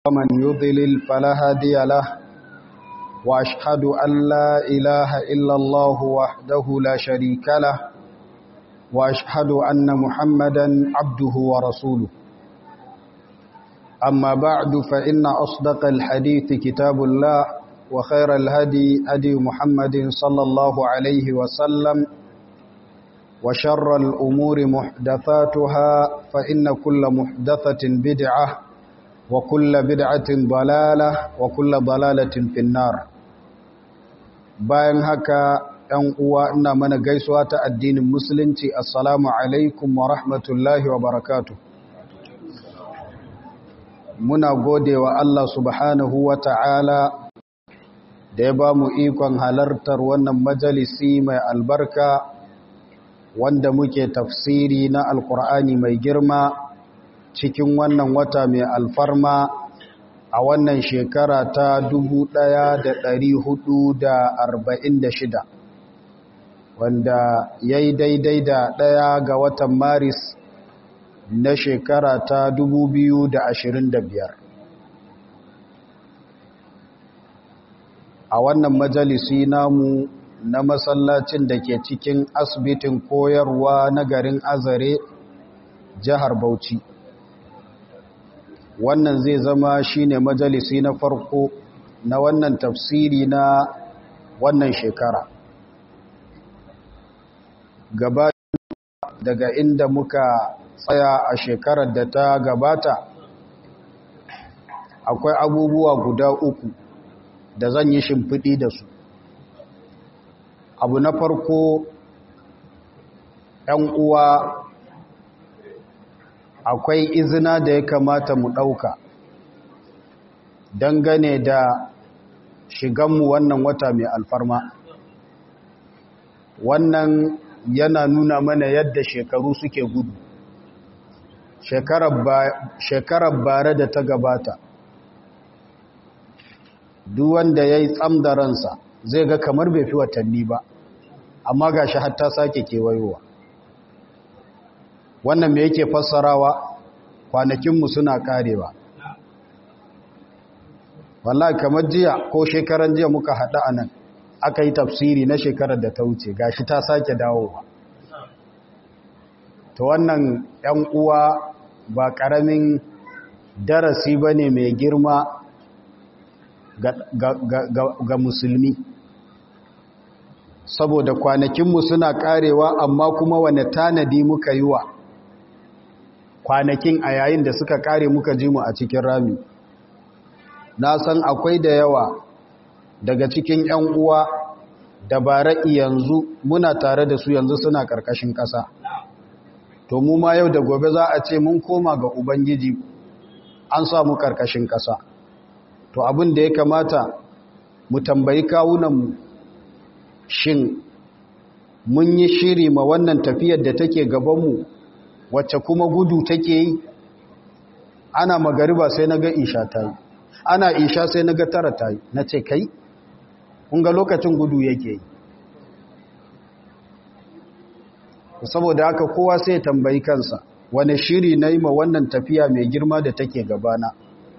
ومن يضلل فلا هادي له وأشهد أن لا إله إلا الله وحده لا شريك له وأشهد أن محمدا عبده ورسوله أما بعد فإن أصدق الحديث كتاب الله وخير الهدي هدي محمد صلى الله عليه وسلم وشر الأمور محدثاتها فإن كل محدثة بدعة وكل بدعة ضلالة وكل ضلالة في النار bayan haka ‘yan uwa ina mana gaisuwa ta addinin musulunci assalamu alaikum wa rahmatullahi wa barakatu muna gode wa Allah subhanahu wa ta'ala da ya ba mu ikon halartar wannan majalisi mai albarka wanda muke tafsiri na alkur'ani mai girma cikin wannan wata mai alfarma a wannan shekara ta 1446 wanda ya yi daidai da ɗaya ga watan maris na shekara ta 2025 a wannan majalisi namu na masallacin da ke cikin asibitin koyarwa na garin azare jihar bauchi wannan zai zama shine majalisi na farko na wannan tafsiri na wannan shekara gaba daga inda muka tsaya a shekarar da ta gabata akwai abubuwa guda uku da zan yi shimfiɗi da su abu na farko ‘yan uwa akwai izina da ya kamata mu ɗauka dangane da shiganmu wannan wata mai alfarma wannan yana nuna mana yadda shekaru suke gudu shekarar bare da ta gabata duk wanda ya yi tsam da ransa zai ga kamar bai fi watanni ba amma ga shi hatta sake kewayowa wannan me yake fassarawa kwanakinmu suna karewa wallahi kamar jiya ko shekaran jiya muka haɗu a nan aka yi tafsiri na shekarar da ta wuce gashi ta sake dawowa ta wannan 'yan uwa ba ƙaramin darasi ba ne mai girma ga musulmi saboda kwanakinmu suna karewa amma kuma wane tanadi muka yi wa kwanakin a yayin da suka kare muka ji mu a cikin rami na san akwai da yawa daga cikin 'yan uwa da bara'i yanzu muna tare da su yanzu suna ƙarƙashin ƙasa to mu ma yau da gobe za a ce mun koma ga ubangiji an samu ƙarƙashin ƙasa to abin da ya kamata mu tambayi kawunanmu shin mun yi shiri ma wannan tafiyar da take gabanmu wacce kuma gudu take yi ana magariba sai na ga isha ta yi ana isha sai na ga tara ta yi na ce kai ga lokacin gudu yake yi saboda haka kowa sai tambayi kansa wane shiri na yi ma wannan tafiya mai girma da take gabana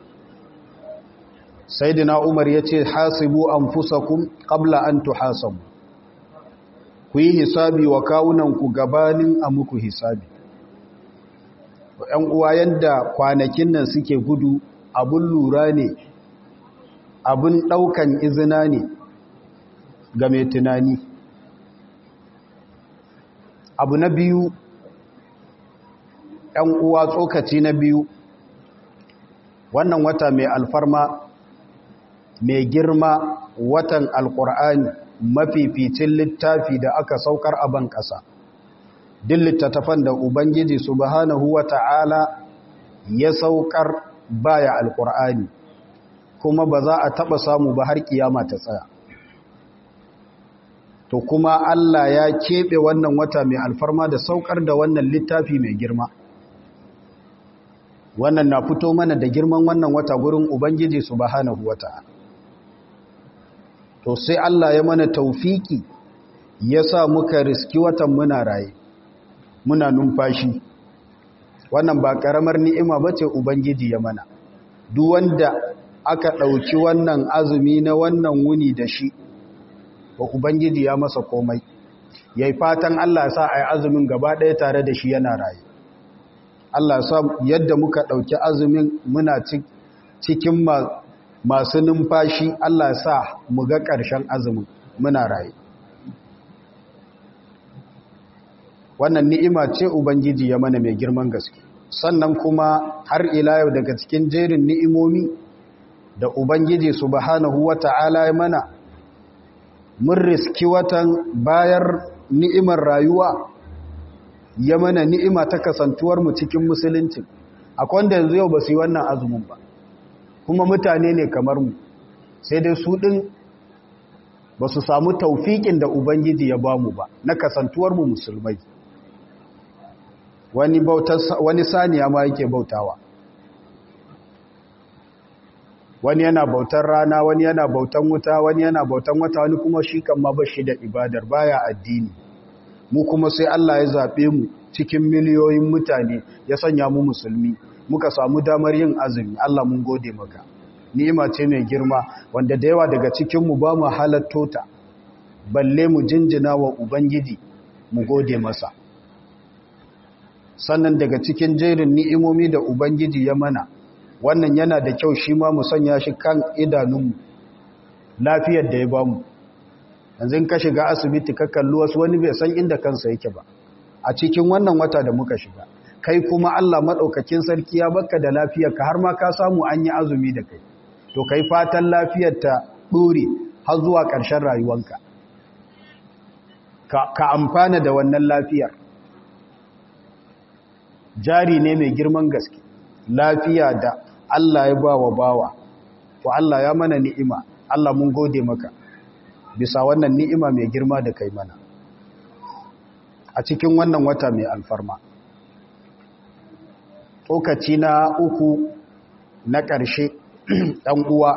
saidina umar ya ce hasibu an fusakun ƙabla an tuhasabu ku yi hisabi wa kawunanku gabanin a muku hisabi ‘yan uwa yadda kwanakin nan suke gudu abin lura ne abin ɗaukan izina ne ga mai tunani abu na biyu ‘yan uwa tsokaci na biyu wannan wata mai alfarma mai girma watan alƙur'ani mafificin littafi da aka saukar a ban ƙasa duk littattafan da ubangiji subhanahu wa ta'ala ya saukar baya alƙur'ani kuma ba za a taɓa samu ba har kiyama ta tsaya to kuma Allah ya keɓe wannan wata mai alfarma da saukar da wannan littafi mai girma wannan na fito mana da girman wannan wata gurin ubangiji subhanahu wa ta'ala to sai Allah ya mana taufiki ya sa muka riski watan muna raye muna numfashi wannan ba karamar ni'ima bace ubangiji ya mana duk wanda aka ɗauki wannan azumi na wannan wuni da shi wa ubangiji ya masa komai ya yi fatan Allah sa a yi azumin gaba ɗaya tare da shi yana raye Allah sa yadda muka ɗauki azumin muna cikin masu numfashi Allah sa mu ga ƙarshen azumin muna raye wannan ni'ima ce ubangiji ya mana mai girman gaske sannan kuma har ila yau daga cikin jerin ni'imomi da ubangiji subhanahu wata'ala ya mana mun riski watan bayar ni'imar rayuwa ya mana ni'ima ta kasantuwar mu cikin musulunci akwai wanda yanzu yau ba su yi wannan azumin ba kuma mutane ne kamar mu sai dai su ɗin ba su samu taufiƙin da ubangiji ya ba mu ba na kasantuwar mu musulmai wani, wani saniya ma yake bautawa wani yana bautar rana wani yana bautan wuta wani yana bautan wata wani kuma shi kan ma ba shi da ibadar baya addini mu kuma sai Allah ya zaɓe mu cikin miliyoyin mutane ya sanya mu musulmi muka samu damar yin azumi Allah mun gode maka ni'ima ce mai girma wanda da yawa daga cikin mu ba mu halatto ta balle mu jinjina wa ubangiji mu gode masa sannan daga cikin jerin ni'imomi da ubangiji ya mana wannan yana da kyau shi ma mu sanya shi kan idanunmu lafiyar da ya bamu yanzu ka shiga asibiti ka kalli wasu wani bai san inda kansa yake ba a cikin wannan wata da muka shiga kai kuma Allah madaukakin sarki ya baka da lafiyar ka har ma ka samu an yi azumi da kai to kai fatan lafiyar ta dore har zuwa ƙarshen rayuwanka ka, ka amfana da wannan lafiyar jari ne mai girman gaske lafiya da Allah ya ba wa bawa to Allah ya mana ni'ima Allah mun gode maka bisa wannan ni'ima mai girma da kai mana a cikin wannan wata mai alfarma tsokaci na uku na ƙarshe ɗan uwa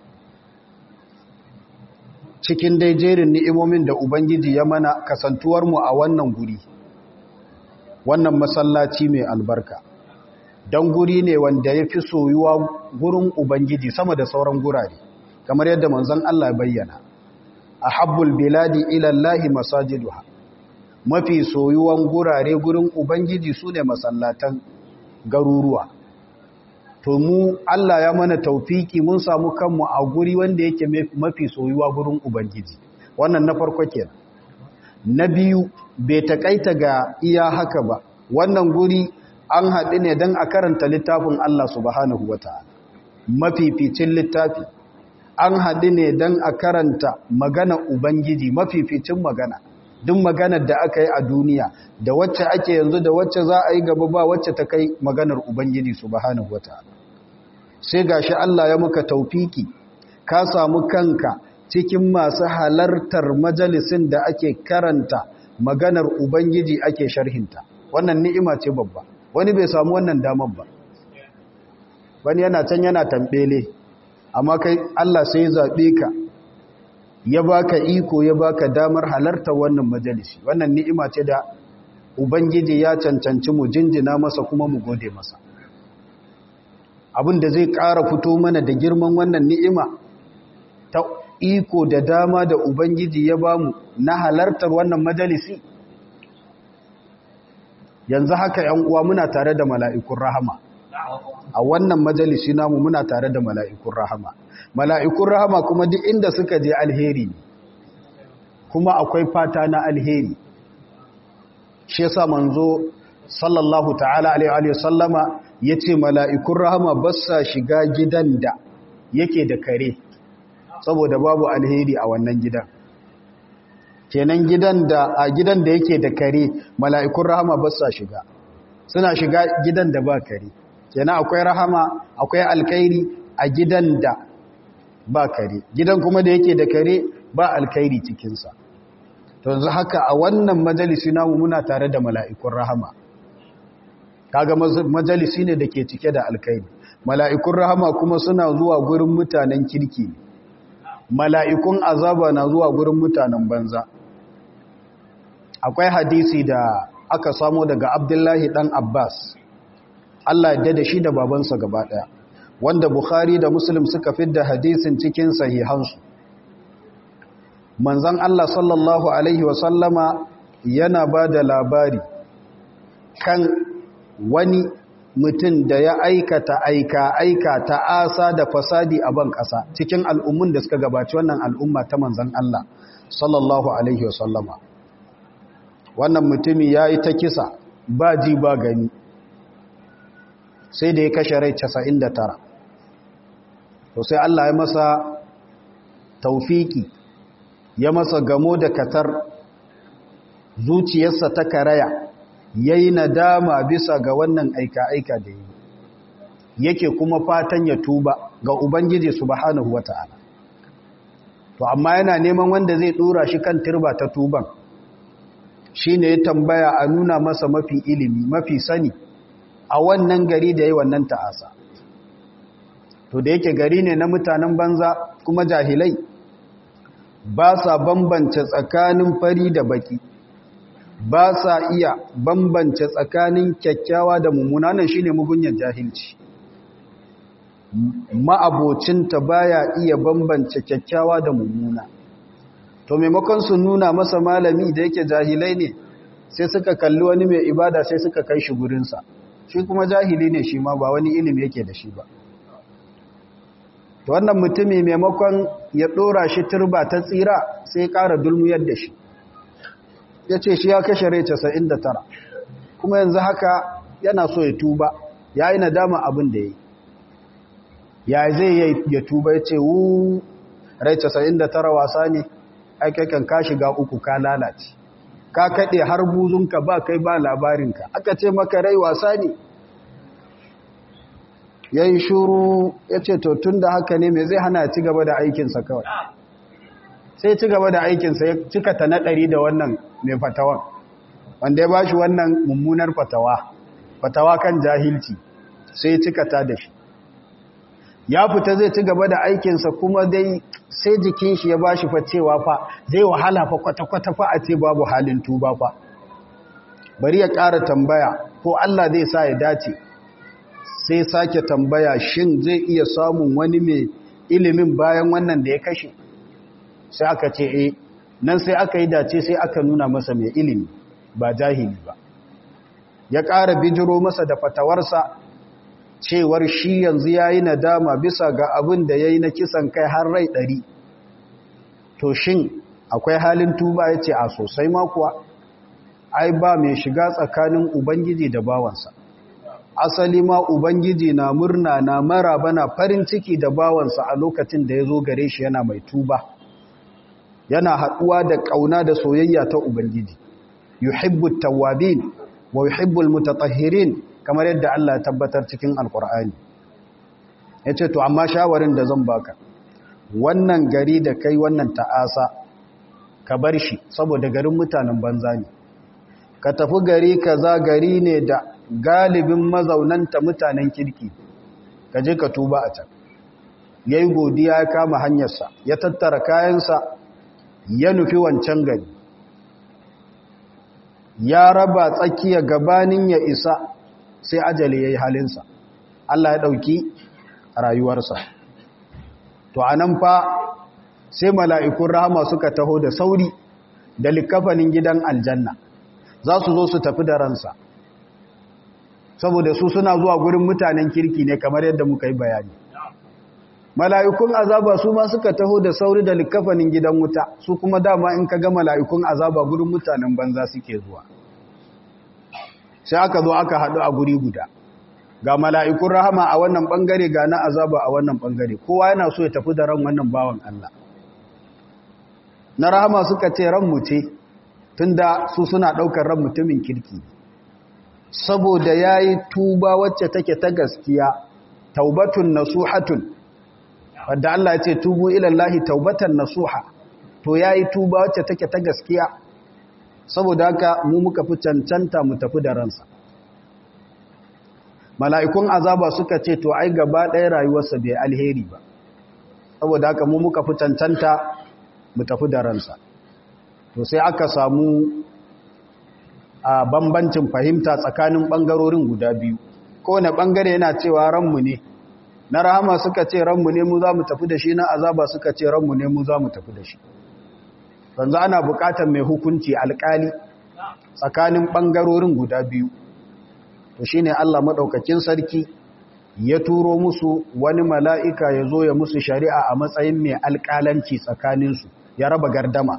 cikin dai jerin ni'imomin da Ubangiji ya mana kasantuwarmu a wannan guri wannan masallaci mai albarka don guri ne wanda ya fi soyuwa gurin Ubangiji sama da sauran gurare kamar yadda manzon Allah bayyana a habbul biladi ilallahi masajiduha mafi soyuwan gurare gurin Ubangiji su ne masallatan garuruwa to mu Allah ya mana taufiki mun samu kanmu a guri wanda yake mafi soyuwa gurin Ubangiji wannan na farko kenan na biyu bai takaita ga iya haka ba wannan guri an haɗu ne don a karanta littafin Allah subhanahu wa ta'ala mafificin littafi an haɗu ne don a karanta magana Ubangiji mafificin magana duk maganar da aka yi a duniya da wacce ake yanzu da wacce za a yi gaba ba wacce ta kai maganar Ubangiji subhanahu wa ta'ala sai gashi Allah ya muka taufiki ka samu kanka cikin masu halartar majalisin da ake karanta maganar Ubangiji ake sharhinta wannan ni'ima ce babba wani bai samu wannan damar ba wani yana can yana tambele amma kai Allah sai zaɓe ka ya baka iko ya baka damar halartar wannan majalisi wannan ni'ima ce da Ubangiji ya cancanci mu jinjina masa kuma mu gode masa abin da zai ƙara fito mana da girman wannan ni'ima ta iko da dama da Ubangiji ya bamu na halartar wannan majalisi yanzu haka ‘yan uwa muna tare da mala'ikun rahama a wannan majalisi namu muna tare da mala'ikun rahama mala'ikun rahama kuma duk inda suka je alheri ne kuma akwai fata na alheri shi yasa manzo sallallahu ta'ala alaihi sallama ya ce mala'ikun rahama ba sa shiga gidan da yake da kare saboda babu alheri a wannan gidan kenan gidan da a gidan da yake da kare mala'ikun rahama ba sa shiga suna shiga gidan da ba kare kenan akwai rahama akwai alkairi a gidan da ba kare gidan kuma da yake da kare ba alkairi cikinsa to yanzu haka a wannan majalisi namu muna tare da mala'ikun rahama kaga majalisi ne da ke cike da alkairi mala'ikun rahama kuma suna zuwa gurin mutanen kirki mala'ikun azaba na zuwa gurin mutanen banza akwai hadisi da aka samo daga abdullahi dan abbas allah yadda da shi da babansa gaba daya wanda bukhari da muslim suka fidda hadisin cikin sahihansu manzan Allah sallallahu Alaihi wasallama yana ba da labari kan wani mutum da ya aikata aika aika ta asa da fasadi a ban ƙasa cikin al'ummun da suka gabaci wannan al'umma ta manzan Allah sallallahu Alaihi wasallama wannan mutumi ya yi ta kisa ba ji ba gani sai da ya kashe rai 99 to sai Allah ya masa taufiki ya masa gamo da katar zuciyarsa ta karaya ya yi nadama bisa ga wannan aika-aika da yi yake kuma fatan ya tuba ga Ubangiji subhanahu wa ta'ala to amma yana neman wanda zai dora shi kan turba ta tuban shi ne ya tambaya a nuna masa mafi ilimi mafi sani a wannan gari da yi wannan ta'asa to da yake gari ne na mutanen banza kuma jahilai ba sa bambance tsakanin fari da baki ba sa iya bambance tsakanin kyakkyawa da mummuna nan shine mugunyar jahilci ma'abocinta baya iya bambance kyakkyawa da mummuna to maimakon su nuna masa malami da yake jahilai ne sai suka kalli wani mai ibada sai suka kai shi gurinsa shi kuma jahili ne shi ma ba wani ilimi yake da shi ba to wannan mutumi maimakon ya dora shi turba ta tsira sai ƙara dulmuyar da shi ya ce shi ya kashe rai 99 kuma yanzu haka yana so ya tuba ya yi nadama abin da ya yi ya zai ya tuba ya ce wu rai 99 wasa ne aikakan ka shiga uku ka lalace ka kaɗe har buzunka ba kai ba labarinka aka ce maka rai wasa ne ya yi shuru ya ce to tun da haka ne mai zai hana ci gaba da aikinsa kawai sai ci gaba da aikinsa ya cika ta naɗari da wannan mai fatawan wanda ya ba shi wannan mummunar fatawa fatawa kan jahilci sai cika ta da shi ya fita zai ci gaba da aikinsa kuma dai sai jikin shi ya ba shi facewa fa zai wahala fa kwata-kwata fa a ce babu halin tuba fa bari ya ƙara tambaya ko Allah zai sa ya dace sai sake tambaya shin zai iya samun wani mai ilimin bayan wannan da ya kashe sai aka ce eh nan sai aka yi dace sai aka nuna masa mai ilimi ba jahili ba ya ƙara bijiro masa da fatawarsa cewar shi yanzu ya yi nadama bisa ga abin da ya yi na kisan kai har rai ɗari to shin akwai halin tuba ya ce a sosai makuwa ai ba mai shiga tsakanin ubangiji da bawansa asali ma ubangiji na murna na maraba na farin ciki da bawansa a lokacin da ya zo gare shi yana mai tuba yana haɗuwa da ƙauna da soyayya ta ubangiji yuhibbu tawwabin wa yuhibbul mutatahhirin kamar yadda Allah ya tabbatar cikin alkur'ani yace to amma shawarin da zan baka wannan gari da kai wannan ta'asa ka bar shi saboda garin mutanen banza ne ka tafi gari kaza gari ne da galibin mazaunanta mutanen kirki ka je ka tuba a can yayi godiya ya kama hanyarsa ya tattara kayansa ya nufi wancan gari ya raba tsakiya gabanin ya isa sai ajali ya yi halinsa Allah ya ɗauki rayuwarsa to a nan fa sai mala'ikun rahama suka taho da sauri da likafanin gidan aljanna za su zo su tafi da ransa saboda su suna zuwa gurin mutanen kirki ne kamar yadda muka yi bayani mala'ikun azaba su ma suka taho da sauri da likafanin gidan wuta su kuma dama in ka ga mala'ikun azaba gurin mutanen banza suke zuwa sai aka zo aka haɗu a guri guda ga mala'ikun rahama a wannan ɓangare ga na azaba a wannan ɓangare kowa yana so ya tafi da ran wannan bawan Allah na rahama suka ce ran mu ce tunda su suna ɗaukar ran mutumin kirki saboda ya yi tuba wacce take ta gaskiya taubatun nasuhatun wadda Allah ya ce tubu ilallahi taubatan nasuha to ya yi tuba wacce take ta gaskiya saboda haka mu muka fi cancanta mu tafi da ransa mala'ikun azaba suka ce to ai gaba ɗaya rayuwarsa bai alheri ba saboda haka mu muka fi cancanta mu tafi da ransa to sai aka samu a bambancin fahimta tsakanin ɓangarorin guda biyu kowane ɓangare yana cewa ranmu ne na rahama suka ce ranmu ne mu za mu tafi da shi na azaba suka ce ranmu ne mu za mu tafi da shi yanzu ana bukatar mai hukunci alkali tsakanin ɓangarorin guda biyu to shine Allah maɗaukakin sarki ya turo musu wani mala'ika ya zo ya musu shari'a a matsayin mai alƙalanci tsakaninsu ya raba gardama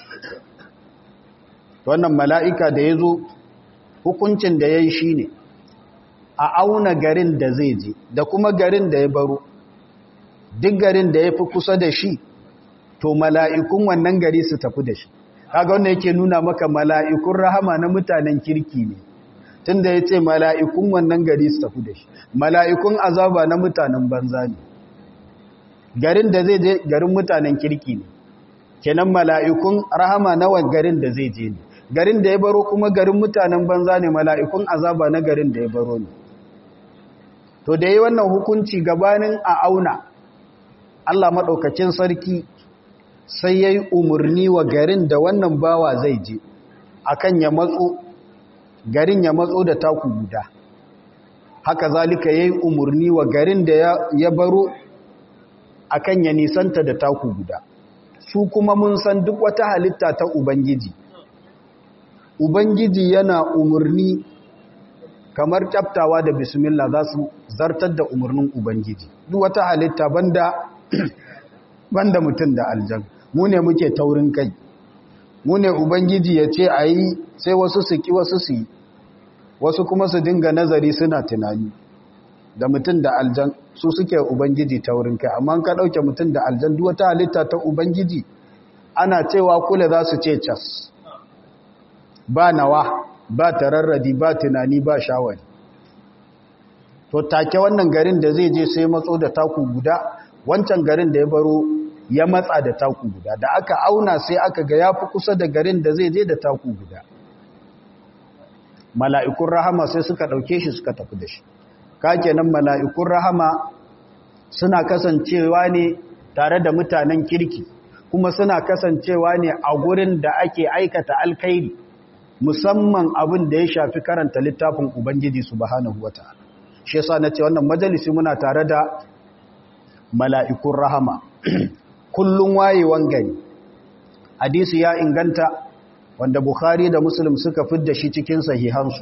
wannan mala'ika da ya zo hukuncin da ya yi shi ne a auna garin da zai je da kuma garin da ya baro duk garin da ya fi kusa da shi to mala'ikun wannan gari su tafi da shi kaga wanda yake nuna maka mala'ikun rahama na mutanen kirki ne tunda ya ce mala'ikun wannan gari su tafi da shi mala'ikun azaba na mutanen banza ne garin da zai je garin mutanen kirki ne kenan mala'ikun rahama na garin da zai je ne garin da ya baro kuma garin mutanen banza ne mala'ikun azaba na garin da ya baro ne to da yi wannan hukunci gabanin a auna Allah maɗaukacin sarki sai ya yi umarni wa garin da wannan bawa zai je akan ya matso garin ya matso da taku guda haka zalika ya yi umarni wa garin da ya baro akan ya nisanta da taku guda su kuma mun san duk wata halitta ta ubangiji ubangiji yana umarni kamar kyaftawa da bismillah za su zartar da umarnin ubangiji duk wata halitta banda banda mutum da aljan mu ne muke taurin kai mu ne ubangiji ya ce a yi sai wasu su ki wasu su yi wasu kuma su dinga nazari suna tunani da mutum da aljan su suke ubangiji taurin kai amma ka ɗauke mutum da aljan duk wata halitta ta ubangiji ana cewa kula za su ce cas ba nawa ba tararradi ba tunani ba shawari to take wannan garin da zai je sai matso da taku guda wancan garin da ya baro ya matsa da taku guda da aka auna sai aka ga ya fi kusa da garin da zai je da taku guda mala'ikun rahama sai suka ɗauke shi suka tafi da shi kake nan mala'ikun rahama suna kasancewa ne tare da mutanen kirki kuma suna kasancewa ne a gurin da ake aikata alkairi musamman abin da ya shafi karanta littafin ubangiji subhanahu wata'ala shi yasa na ce wannan majalisi muna tare da mala'ikun rahama kullum wayewan gari hadisi ya inganta wanda bukhari da muslim suka fidda shi cikin sahihansu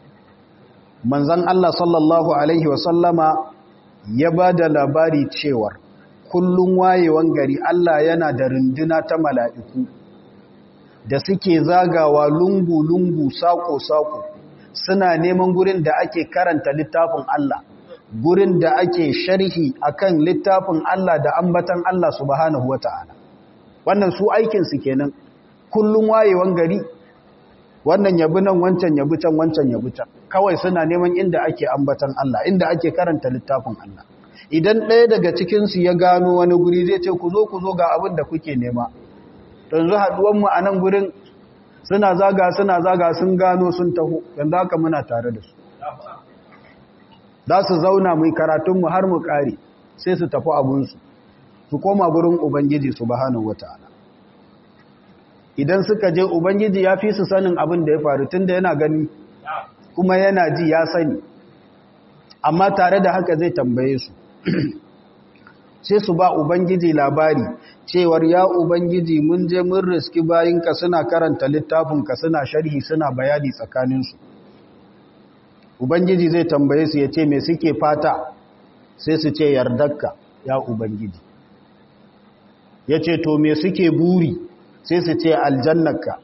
manzan Allah sallallahu alaihi wasallama ya ba da labari cewar kullum wayewan gari Allah yana da runduna ta mala'iku da suke zagawa lungu-lungu sako-sako suna neman gurin da ake karanta littafin Allah gurin da ake sharhi akan littafin Allah da ambatan Allah subhanahu wata'ala wannan su aikinsu kenan kullum wayewan gari wannan yabi nan wancan yabi can wancan yabi can kawai suna neman inda ake ambatan Allah inda ake karanta littafin Allah idan ɗaya daga cikinsu ya gano wani guri zai ce ku zo ku zo ga abin da kuke nema yanzu haɗuwanmu a nan gurin suna zaga suna zaga sun gano sun taho yanzu haka muna tare da su za su zauna mai karatunmu har mu ƙare sai su tafi abunsu su koma gurin ubangiji su bahanahu wata'ala idan suka je ubangiji ya fi su sanin abin da ya faru tun da yana gani kuma yana ji ya sani amma tare da haka zai tambaye su sai su ba ubangiji labari cewar ya ubangiji mun je mun riski bayinka suna karanta littafinka suna sharhi suna bayani tsakaninsu ubangiji zai tambaye su ya ce me suke fata sai su ce yardarka ya ubangiji ya ce to me suke buri sai su ce aljannarka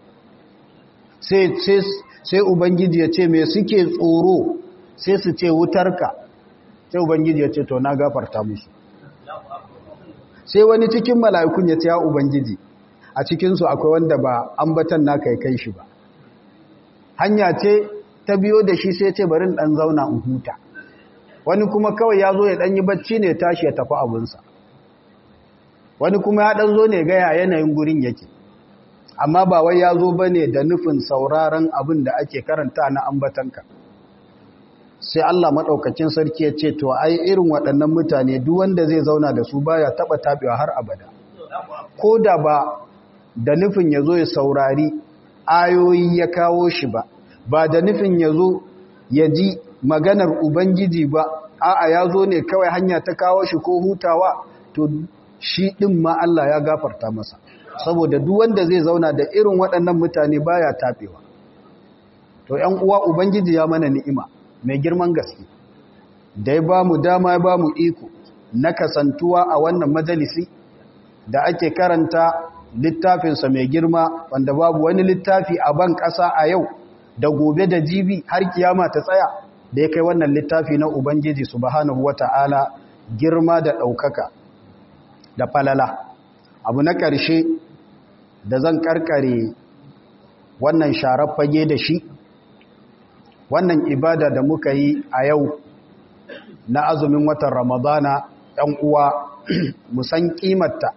sai ubangiji ya ce me suke tsoro sai su ce wutarka sai ubangiji ya ce to na gafarta musu sai wani cikin mala'ikun ya ce ya ubangiji a cikinsu akwai wanda ba ambatan naka ya kai shi ba hanya ce ta biyo da shi sai ce barin ɗan zauna in huta wani kuma kawai ya zo ya ɗanyi bacci ne tashi ya tafi abinsa wani kuma ya ɗan zo ne gaya yanayin gurin yake amma ba wai ya zo ba ne da nufin sauraron abin da ake karanta na ambatanka sai Allah maɗaukacin sarki ya ce to ai irin waɗannan mutane duk wanda zai zauna da su baya taɓa taɓewa har abada ko da ba da nufin ya zo ya saurari ayoyi ya kawo shi ba ba da nufin ya zo ya ji maganar ubangiji ba a'a ya zo ne kawai hanya ta kawo shi ko hutawa to shi ɗin ma Allah ya gafarta masa saboda duk wanda zai zauna da irin waɗannan mutane baya taɓewa to ‘yan uwa ubangiji ya mana ni'ima mai girman gaske da ya ba mu dama ya ba mu iko na kasantuwa a wannan majalisi da ake karanta littafinsa mai girma wanda babu wani littafi a ban ƙasa a yau da gobe da jibi har kiyama ta tsaya da ya kai wannan littafi na Ubangiji subhanahu wata'ala girma da ɗaukaka da falala abu na ƙarshe da zan ƙarƙare wannan sharar fage da shi wannan ibada da muka yi a yau na azumin watan ramadana ‘yan uwa musan ƙimarta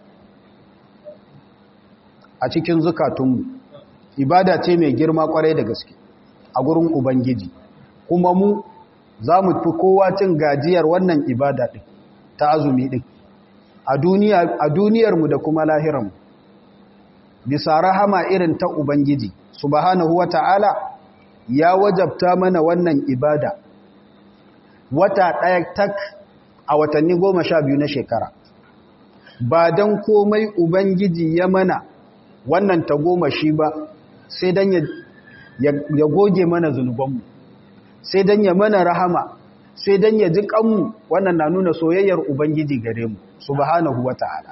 a cikin zukatunmu ibada ce mai girma kwarai da gaske a gurin ubangiji kuma mu za mu fi kowa cin gajiyar wannan ibada ɗin ta azumi ɗin a duniyarmu da kuma lahiranmu bisa rahama irin ta ubangiji subhanahu wa ta'ala ya wajabta mana wannan ibada wata ɗaya tak a watanni goma sha biyu na shekara ba don komai ubangiji ya mana wannan ta goma shi ba sai don ya goge mana zunubanmu sai don ya mana rahama sai don ya ji kanmu wannan na nuna soyayyar ubangiji gare mu subhanahu wata'ala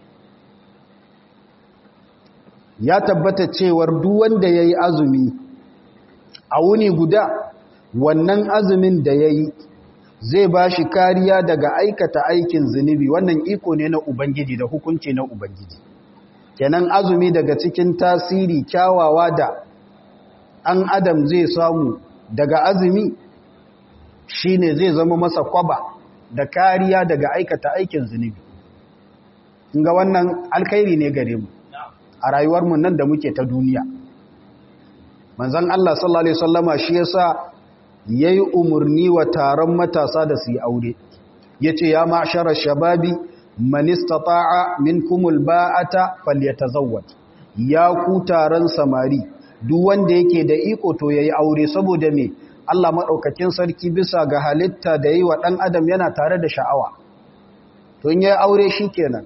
ya tabbata cewar duk wanda yayi azumi a wuni guda wannan azumin da yayi zai ba shi kariya daga aikata aikin zunubi wannan iko ne na ubangiji da hukunci na ubangiji kenan azumi daga cikin tasiri kyawawa da an adam zai samu daga azumi shine zai zama masa kwaba da kariya daga aikata aikin zunubi ga wannan alkhairi ne gare mu a rayuwarmu nan da muke ta duniya manzon Allah sallallahu alaihi wasallama shi yasa yayi umurni wa taron matasa da su yi aure yace ya ma'shara shababi man istata'a minkumul ba'ata falyatazawwaj ya ku taron samari duk wanda yake da iko to yayi aure saboda me Allah madaukakin sarki bisa ga halitta da yi wa dan adam yana tare da sha'awa to in yayi aure shikenan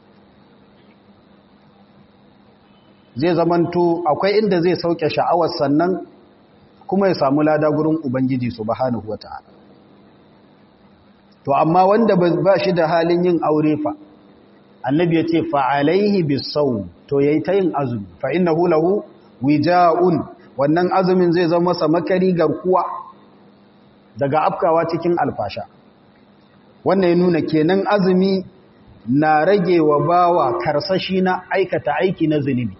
zai zamanto akwai inda zai sauke sha'awar sannan kuma ya samu lada gurin ubangiji subhanahu wata'ala to amma wanda ba shi da halin yin aure fa annabi ya ce fa'alaihi bisau to yayi ta yin azumi fa innahu lahu wija'un wannan azumin zai zama masa makari garkuwa daga afkawa cikin alfasha wannan ya nuna kenan azumi na rage wa bawa karsashi na aikata aiki na zunubi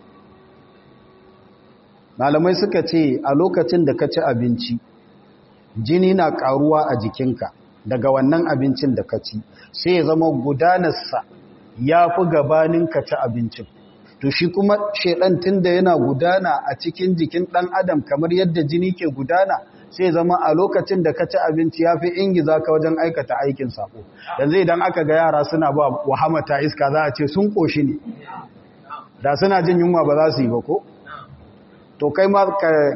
malamai suka ce a lokacin da ka ci abinci jini na karuwa a jikinka daga wannan abincin da ka ci sai ya zama gudanarsa ya fi gabanin ka ci abincin to shi kuma shaidan tunda yana gudana a cikin jikin dan adam kamar yadda jini ke gudana sai zama a lokacin da ka ci abinci ya fi ingiza ka wajen aikata aikin sako yanzu idan aka ga yara suna ba wahamata iska za a ce sun koshi ne da suna jin yunwa ba za su yi ba ko to kai ma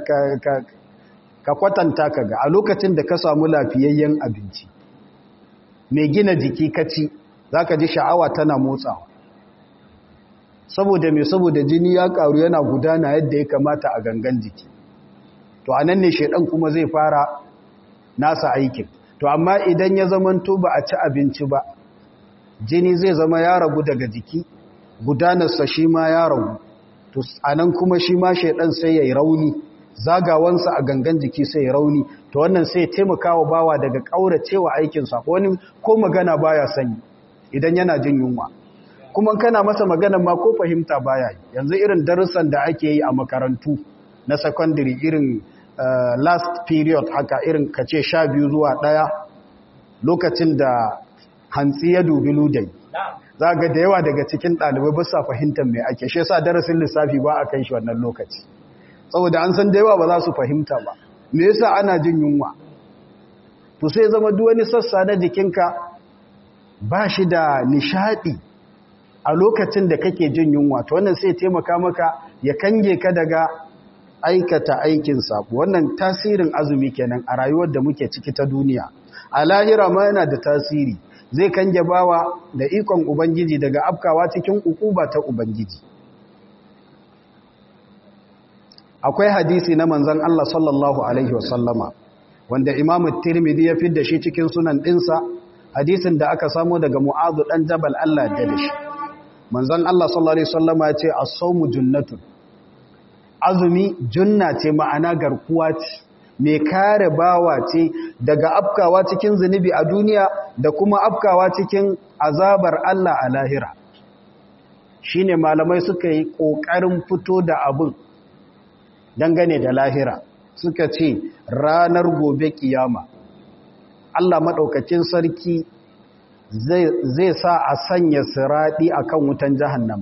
ka kwatanta ka ga a lokacin da ka samu lafiyayyen abinci mai gina jiki kaci za ka ji sha'awa tana motsawa saboda mai saboda jini ya karu yana gudana yadda ya kamata a gangan jiki to a nan ne shaidan kuma zai fara nasa aikin to amma idan ya zamanto ba a ci abinci ba jini zai zama ya ragu daga jiki gudanarsa shi ma ya ragu to a nan kuma shi ma shaidan sai ya yi rauni zagawansa a gangan jiki sai ya rauni to wannan sai taimaka wa bawa daga ƙauracewa aikinsa wani ko magana baya sani idan yana jin yunwa kuma kana masa magana ma ko fahimta baya yanzu irin darussan da ake yi a makarantu na secondary irin uh, last period haka irin kace sha biyu zuwa ɗaya lokacin da hantsi ya dubi ludai za ga da yawa daga cikin ɗalibai ba sa fahimtar mai ake shi sa darasin lissafi ba a kai shi wannan lokaci saboda an san da yawa ba za su fahimta ba me yasa ana jin yunwa to sai zama duk wani sassa na jikinka ba shi da nishadi a lokacin da kake jin yunwa to wannan sai taimaka maka ya kange ka daga aikata aikin sabo wannan tasirin azumi kenan a rayuwar da muke ciki ta duniya a lahira ma yana da tasiri zai kange bawa da ikon ubangiji daga afkawa cikin ukuba ta ubangiji akwai hadisi na manzon Allah sallallahu alaihi wasallama wanda Imam Tirmidhi ya fidda shi cikin sunan dinsa hadisin da aka samu daga Mu'adh dan Jabal Allah ya da shi manzon Allah sallallahu alaihi wasallama ya ce as-sawmu junnatun azumi junna ce ma'ana garkuwa ce mai kare bawa ce daga afkawa cikin zunubi a duniya da kuma afkawa cikin azabar Allah a lahira shine malamai suka yi ƙoƙarin fito da abin dangane da lahira suka ce ranar gobe kiyama Allah maɗaukacin sarki zai sa a sanya siraɗi a kan wutan jahannama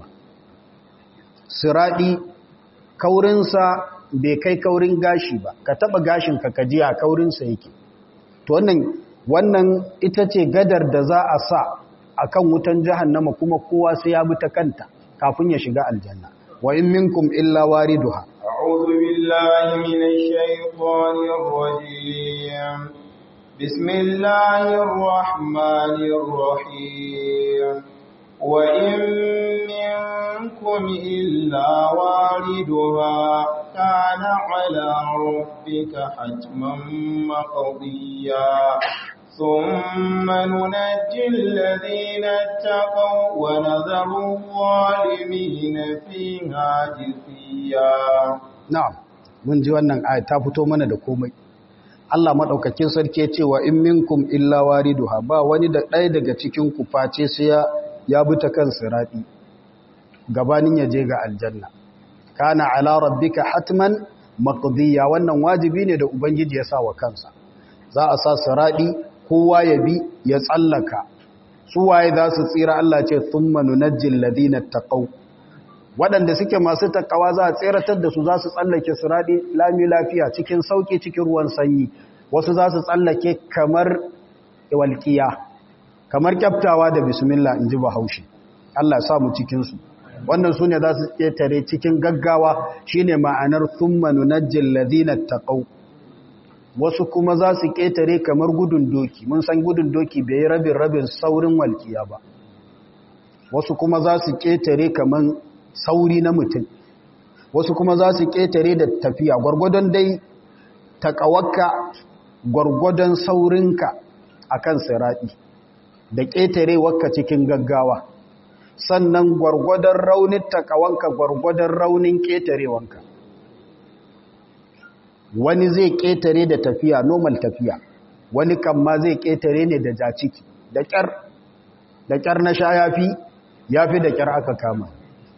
siraɗi kaurinsa bai kai kaurin gashi ba ka taɓa gashin ka kaji a kaurinsa yake to wannan wannan ita ce gadar da za a sa a kan wutan jahannama kuma kowa sai ya bi ta kanta kafin ya shiga aljanna wa in minkum illa wariduha أعوذ بالله من الشيطان الرجيم بسم الله الرحمن الرحيم وإن منكم إلا واردها كان على ربك حتما مقضيا ثم ننجي الذين اتقوا ونذر الظالمين فيها جثيا na'am mun ji wannan aya ta fito mana da komai Allah madaukakin sarki ya ce wa in minkum illa wariduha ba wani da ɗaya daga cikin ku face sai ya ya bi ta kan sirati gabanin ya je ga aljanna kana ala rabbika hatman maqdiya wannan wajibi ne da ubangiji ya sa wa kansa za a sa sirati kowa ya bi ya tsallaka su waye za su tsira Allah ce thumma nunajjil ladina taqaw waɗanda suke masu takawa za a tseratar da su za su tsallake sirati lami lafiya cikin sauki cikin ruwan sanyi wasu za su tsallake kamar walqiya kamar kyaftawa da bismillah in ji bahaushe Allah sa mu cikinsu wannan su ne za su ƙetare cikin gaggawa shi ne ma'anar thumma nunajjil ladina taqaw wasu kuma za su ƙetare kamar gudun doki mun san gudun doki bai rabin rabin saurin walkiya ba wasu kuma za su ƙetare kamar sauri na mutum wasu kuma za su ƙetare da tafiya gwargwadon dai taƙawarka gwargwadon saurinka akan siraɗi da ƙetarewarka cikin gaggawa sannan gwargwadon raunin takawanka gwargwadon raunin ƙetarewanka wani zai ƙetare da tafiya normal tafiya wani kan ma zai ƙetare ne da jaciki da ƙyar da ƙyar na sha yafi yafi da ƙyar aka kama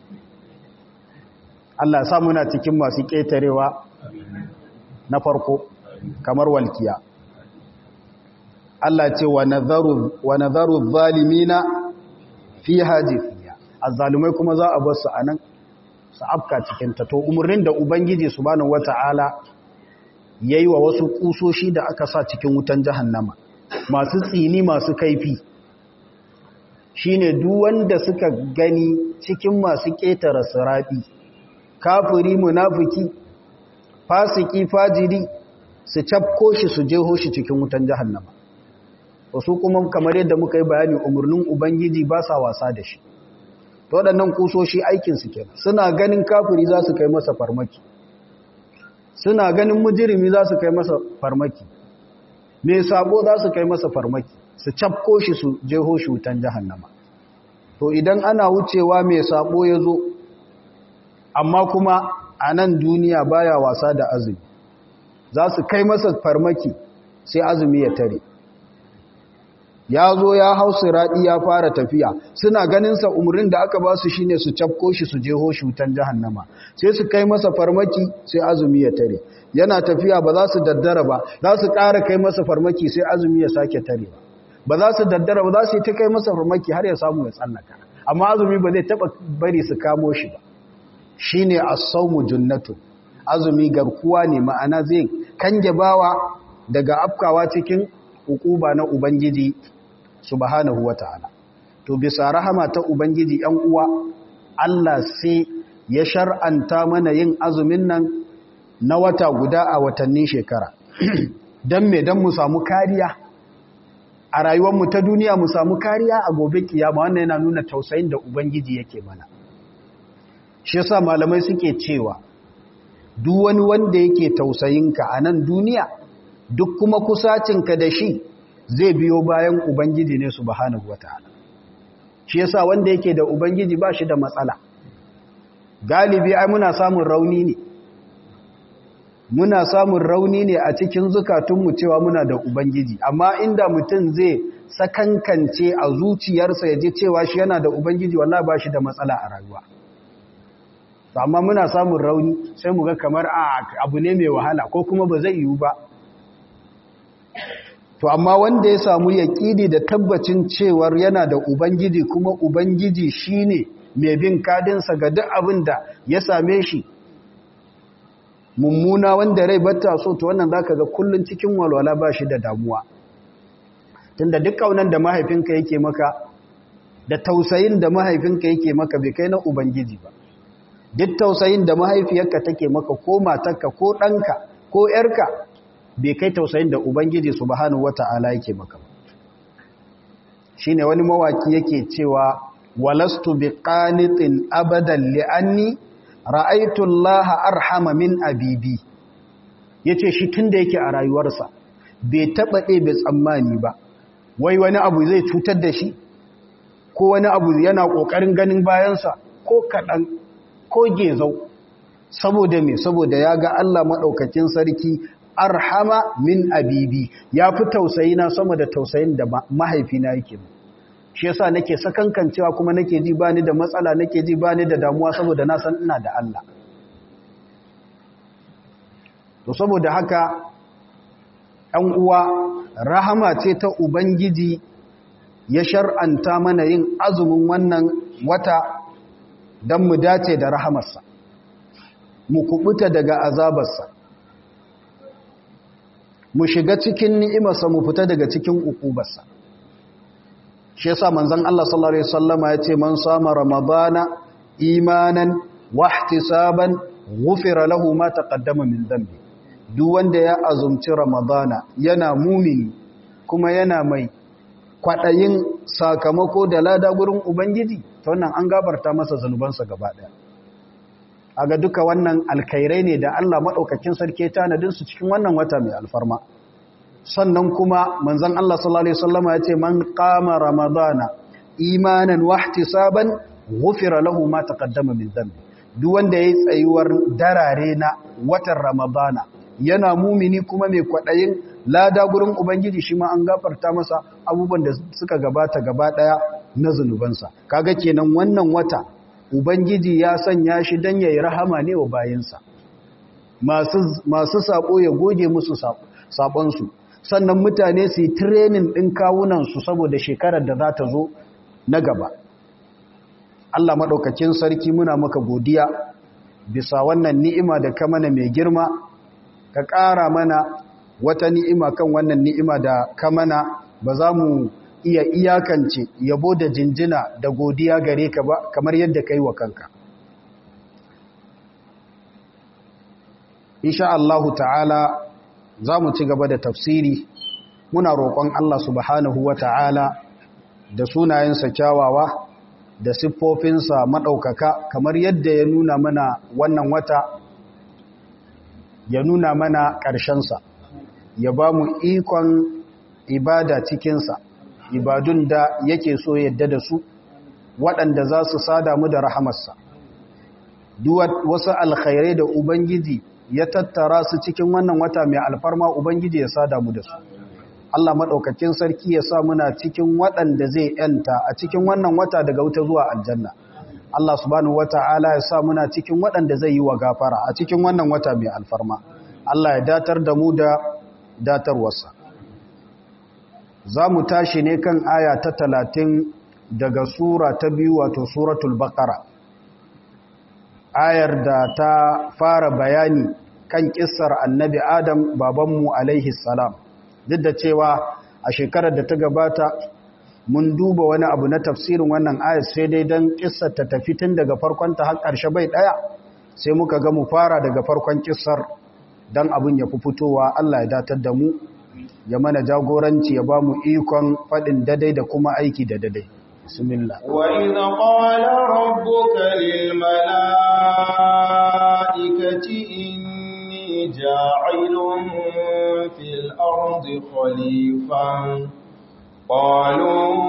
Allah sa muna cikin masu ƙetarewa na farko kamar walkiya Allah ce wa nazaru zalimina fi hajifiya azzalumai kuma za a bar su anan su afka cikin ta to umurnin da ubangiji subhanahu wataala yayi wa wasu kusoshi da aka sa cikin wutan jahannama masu tsini masu kaifi shine duk wanda suka gani cikin masu ketara sirabi kafiri munafiki fasiki fajiri su cafko shi su jeho shi cikin wutan jahannama wasu kuma kamar yadda muka yi bayani umarnin ubangiji ba sa wasa da shi waɗannan kusoshi aikinsu kenan suna ganin kafiri za su kai masa farmaki suna ganin mujirimi za su kai masa farmaki mai sabo za su kai masa farmaki su cafko shi su jeho shi wutan jahannama to idan ana wucewa mai sabo ya zo amma kuma a nan duniya baya wasa da azumi za su kai masa farmaki sai azumi ya tare ya zo ya hau siraɗi ya fara tafiya suna ganinsa umarnin da aka ba su shi ne su cafko shi su jeho shi wutan jahannama sai su kai masa farmaki sai azumi ya tare yana tafiya ba za su daddara ba za su ƙara kai masa farmaki sai azumi ya sake tare ba za su daddara ba za su yi ta kai masa farmaki har ya samu ya tsallaka amma azumi ba zai taɓa bari su kamo shi ba shi ne asaumu junnatu azumi garkuwa ne ma'ana zai kange bawa daga afkawa cikin hukuba na ubangiji subhanahu wata'ala to bisa rahama ta ubangiji yan uwa Allah sai ya shar'anta mana yin azumin nan na wata guda a watannin shekara dan me dan mu samu kariya a rayuwarmu ta duniya mu samu kariya a gobe kiyama wannan yana nuna tausayin da ubangiji yake mana shi yasa malamai suke cewa duk wani wanda yake tausayinka a nan duniya duk kuma kusacinka da shi zai biyo bayan ubangiji ne subhanahu wataala shi yasa wanda yake da ubangiji ba shi da matsala galibi ai muna samun rauni ne muna samun rauni ne a cikin zukatunmu cewa muna da ubangiji amma inda mutum zai sakankance a zuciyarsa ya ji cewa shi yana da ubangiji wallahi ba shi da matsala a rayuwa amma muna samun rauni sai mu ga kamar a abu ne mai wahala ko kuma ba zai yiwu ba to amma wanda ya samu yaƙini da tabbacin cewar yana da ubangiji kuma ubangiji shine mai bin kadinsa ga duk abin da ya same shi mummuna wanda rai batta so to wannan zaka ga kullun cikin walwala ba shi da damuwa tunda duk kaunan da mahaifinka yake maka da tausayin da mahaifinka yake maka bai kai na ubangiji ba duk tausayin da mahaifiyarka take maka ko matarka ko ɗanka ko ‘yarka bai kai tausayin da ubangiji subhanahu wata'ala yake maka ba shine wani mawaki yake cewa walastu biqanitin abadan li'anni ra'aitu Allah arhama min abibi yace shi tunda yake a rayuwarsa bai taba ɗebe tsammani ba wai wani abu zai cutar da shi ko wani abu yana kokarin ganin bayansa ko kadan ko gezau saboda me saboda ya ga Allah madaukakin sarki arhama min abibi ya fi tausayi na sama da tausayin da mahaifina yake mu shi yasa nake sakankancewa kuma nake ji bani da matsala nake ji bani da damuwa saboda na san ina da Allah to saboda haka ɗan uwa rahama ce ta ubangiji ya shar'anta mana yin azumin wannan wata don mu dace da rahamarsa mu kubuta daga azabarsa mu shiga cikin ni'imarsa mu fita daga cikin ukubarsa shi yasa manzon Allah sallallahu alaihi wasallama yace man sama ramadana imanan wa ihtisaban ghufira lahu ma taqaddama min dhanbi duk wanda ya azumci ramadana yana mumini kuma yana mai kwadayin sakamako da lada gurin ubangiji to wannan an gabarta masa zanubansa gaba daya aga duka wannan alkhairai ne da Allah madaukakin sarki tanadin su cikin wannan wata mai alfarma sannan kuma manzon Allah sallallahu alaihi wasallama yace man qama ramadana imanan wa ihtisaban ghufira lahu ma taqaddama min dhanbi duk wanda yayi tsayuwar darare na watan ramadana yana mumini kuma mai kwadayin lada gurin ubangiji shi ma an gafarta masa abubuwan da suka gabata gaba daya na zanubansa kaga kenan wannan wata ubangiji ya sanya shi dan yayi rahama ne wa bayinsa masu masu sako ya goge musu sabon su sannan mutane su yi training din kawunan su saboda shekarar da za ta zo na gaba Allah madaukakin sarki muna maka godiya bisa wannan ni'ima da ka mana mai girma ka ƙara mana wata ni'ima kan wannan ni'ima da ka mana ba za mu iya iyakance yabo da jinjina da godiya gare ka ba kamar yadda ka yi wa kanka. Insha Allah ta'ala za mu ci gaba da tafsiri muna roƙon Allah subhanahu wa ta'ala da sunayensa kyawawa da siffofinsa maɗaukaka kamar yadda ya nuna mana wannan wata ya nuna mana ƙarshensa ya ba mu ikon ibada cikinsa ibadun da yake so yadda da su waɗanda za su sada mu da rahamarsa wasu alkhairai da ubangiji ya tattara su cikin wannan wata mai alfarma ubangiji ya sada mu da su Allah maɗaukakin sarki ya sa muna cikin waɗanda zai ‘yanta a cikin wannan wata daga wuta zuwa aljanna Allah subhanahu wata'ala ya sa muna cikin waɗanda zai yi wa gafara a cikin wannan wata mai alfarma Allah ya datar da mu da datarwarsa za mu tashi ne kan aya ta talatin daga sura ta biyu wato suratul baqara ayar da ta fara bayani kan kissar annabi adam babanmu alaihi salam duk da cewa a shekarar da ta gabata mun duba wani abu na tafsirin wannan ayar sai dai don kissar ta tafi tun daga farkonta har ƙarshe bai ɗaya sai muka ga mu fara daga farkon kissar don abin ya fi fitowa Allah ya datar da mu ya mana jagoranci ya ba mu ikon faɗin dadai da kuma aiki da dadai bismillah وإذ قال ربك للملائكة إني جاعل في الأرض خليفة قالوا